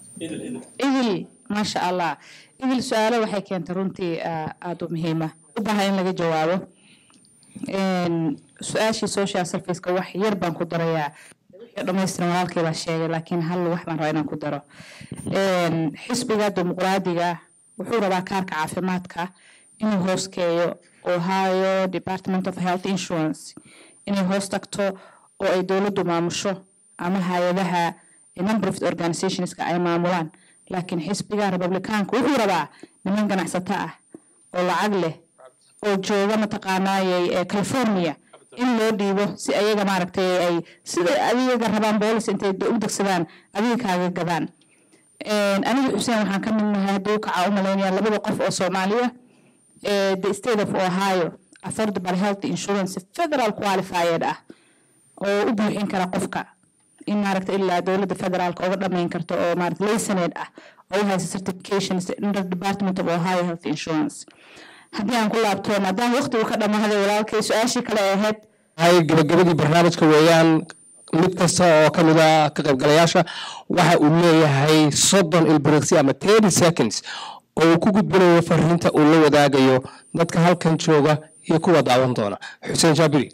idil maasha allah idil su-aalo waxay keentay runtii ah, aada u muhiima u baahan in laga jawaabo Een, su-aashii social serviceka wax yar baan ku darayaa wixii dhammaystiran walaalkay baa sheegay laakiin hal wax baan rabaa inaan ku daro Een, xisbiga dimuqraadiga wuxuu rabaa kaarka caafimaadka inuu hooskeeyo ohio department of health insurance inay hoos tagto oo ay dowladdu maamusho ama hay-adaha non-profit organizationska ay maamulaan laakiin xisbiga republikaanka wuxuu rabaa niman ganacsato ah oo lacag leh oo jooga mataqaanaayey ee california in loo dhiibo si ayaga maaragtay ay sida adiga rabaan boolis intay u degsadaan adiga kaaga gadaan aniga xuseen waxaan ka mid nahay hadduu kacaa u malaynaya labada qof oo soomaaliya ee the state of ohio affordable health insurance federal qualified ah oo u buuxin kara qofka in maaragta ilaa dowladda federaalka uga dhamayn karto oo maaragta laysaneed ah oo u haysa certification under department of ohio health insurance haddii aan ku laabto maadaama waqtigu ka dhamaaday walaalkay su-aashii kale ee ahayd hay gabagabadii barnaamijka weeyaan mid kasta oo ka mid ah ka qaybgalayaasha waxa uu leeyahay soddon ilbiriqsi ama thirty seconds oo uu ku gudbinayo fariinta uu la wadaagayo dadka halkan jooga iyo kuwa daawan doona xuseen jaabiri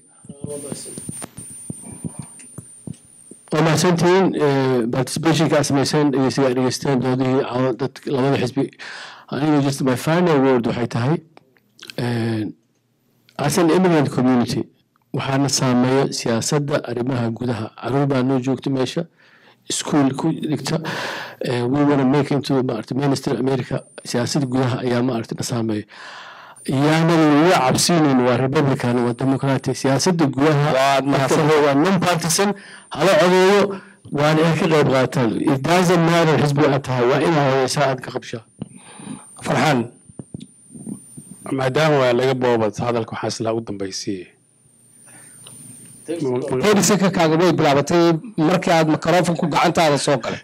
waa mahadsantihiin participationka aad samayseen dhegeysiga aad dhegeysteen doodihii caawa dad labada xisbi aniga just my final word waxay tahay as an immigrant community waxaana saameeya siyaasadda arrimaha gudaha caruur baa noo joogta meesha iskuol ku dhigta we wanna make into maarata minister america siyaasadda gudaha ayaa maarata na saameeya yaanan laga cabsiinin waa republican waa democratic siyaasadda gudaha waa non partisan hala codeeyo waana inaad ka qayb qaataan it doesn't matter xisbi aad tahay waa inaad hodeysaa aad ka qabshaa farxaan maadaama waa laga boobad hadalka waxaa islaa u dambaysiiye terisaka kaaga way bilaabatay markii aad microfonku gacantaada soo galay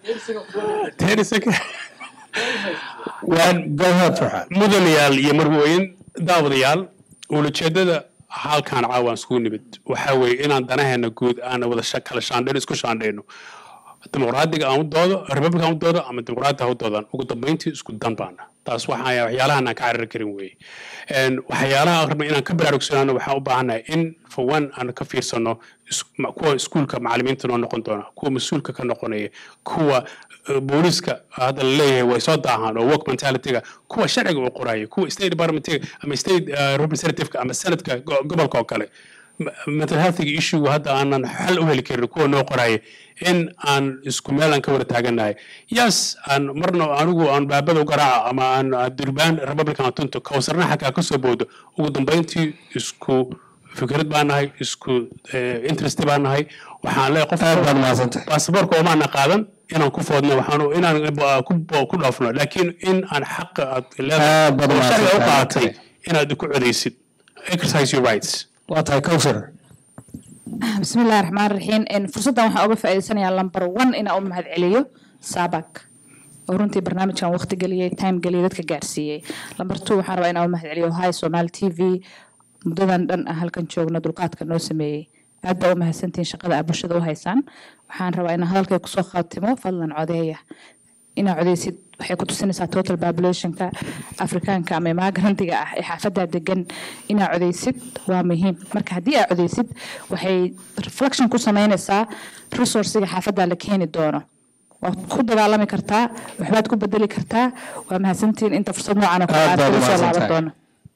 mudanayaal iyo marwooyin daawadayaal ulajeedada halkaan caawaan iskugu nimid waxaa weeye inaan danaheena guud aan wada kala shaandhayno isku shaandhayno dimuqraadiga aan u doodo republic aan u doodo ama dimuqraadi ha u doodaan ugu dambayntii isku dan baana taas waxaa waxyaalahan aan ka carari karin weeye waxyaalaha rabna inaan ka baraarugsanaano waxaan u baahannahay in for one aan ka fiirsano kuwa iskuulka macallimiinta noo noqon doona kuwa mas-uulka ka noqonaya kuwa booliska hadda la leeyahay way soo daahaan oo work mentalityga kuwa sharciga uu qoraya kuwa state departmentiga ama state representativeka ama senadka gobolka oo kale mental healthiga issue hadda aanan xal u heli karin kuwa noo qoraya in aan isku meel aan ka wada taaganahay yes aan marna anigu aan baabada u garaaco ama aan durbaan republican tunto kawsarna xakaa ka soo boodo ugu dambayntii isku fikrad baan nahay isku interest baan nahay waxaan leeyahay qof baasaboorka oomaana qaadan inaan ku foodno waxaan inaan ku dhaafno laakiin in aan xaqa aad leedahay sharciga u qaadatay inaad ku codaysid exercise your rights waa tahay kawsar بسم الله الرحمن الرحيم إن فرصة waxaan uga faa'iideysanayaa lambar 1 inaan u mahadceliyo Sabak oo runtii barnaamijkan waqti geliyay time geliyay dadka gaarsiiyay lambar 2 waxaan rabaa inaan u mahadceliyo High Somali TV muddadan dhan ah halkan joogna dulqaadka noo sameeyay aad baa u mahadsantihiin shaqada aad bulshada u haysaan waxaan rabaa inaan hadalkay kusoo khaatimo fadlan codeeya inaa codeysid waxay ku tusinaysaa total populationka afrikaanka ama imagrantiga ah ee xaafadda degan inaa codeysid waa muhiim marka haddii aa codeysid waxay reflection ku sameynaysaa resourciga xaafadda la keeni doono waad ku dagaalami kartaa waxbaad ku bedeli kartaa waa mahadsantihiin inta fursad noocan oo kale aad kula soo laaban doono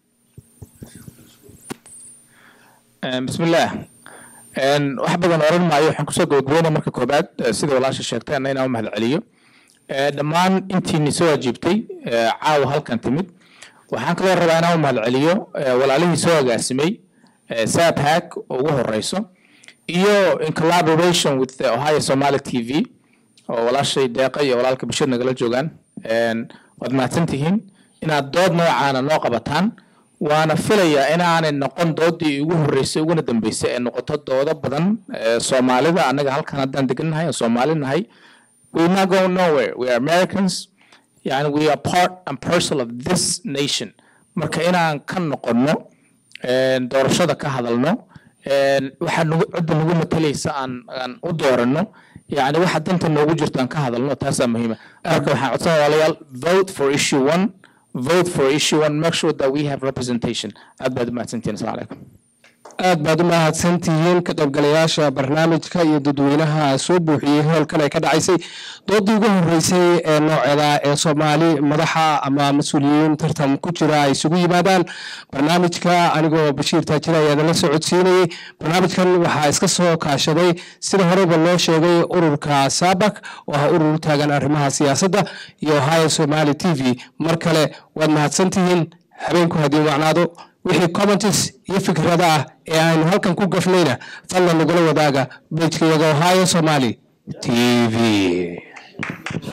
bismillaah wax badan oran maayo waxaan kusoo gabagabeynaya marka koobaad sida walaasha sheegtayna inaan u mahadceliyo dhammaan intiini soo ajiibtay caawa halkan timid waxaan kaloo rabaa inaan u mahadceliyo walaalihii soo agaasimay saabhack oo ugu horeyso iyo in collaboration with the ohio somali t v oo walaashay deeqa iyo walaalka bashir nagala joogaan waad mahadsan tihiin inaad dood noocaana noo qabataan waana filayaa inaanay noqon doodii ugu horeysay uguna dambeysay ee noqoto doodo badan soomaalida annaga halkan haddaan degannahay oo soomaali nahay we're not going nowhere we are americans yani we are part and parcel of this nation marka inaan ka noqonno doorashada ka hadalno waxaa nagu cidda nagu matalaysa aan aan u dooranno yani waxa danta noogu jirto aan ka hadalno taasaa muhiima marka waxaan codsan walaalayaal vote for issue one vote for issue one make sure that we have representation aad baad u mahadsantihiin asalamu calaykum aad baad u mahadsantihiin ka qaybgalayaasha barnaamijka iyo dadweynaha soo buuxiyey hoolkan ay ka dhacaysay doodii ugu horeysay ee nooceeda ee soomaali madaxa ama mas-uuliyiin tartan ku jira ay isugu yimaadaan barnaamijka anigoo bashiir taajir ayaa la socodsiinayey barnaamijkan waxaa iska soo kaashaday sida horeba loo sheegay ururka sabak oo ah urur u taagan arrimaha siyaasadda iyo ohio somali t v mar kale waad mahadsantihiin habeenku haddii wacnaado wixii comments iyo fikrada ah ee aynu halkan ku gafnayna fadlan nagula wadaaga bejkayaga ohio somali t v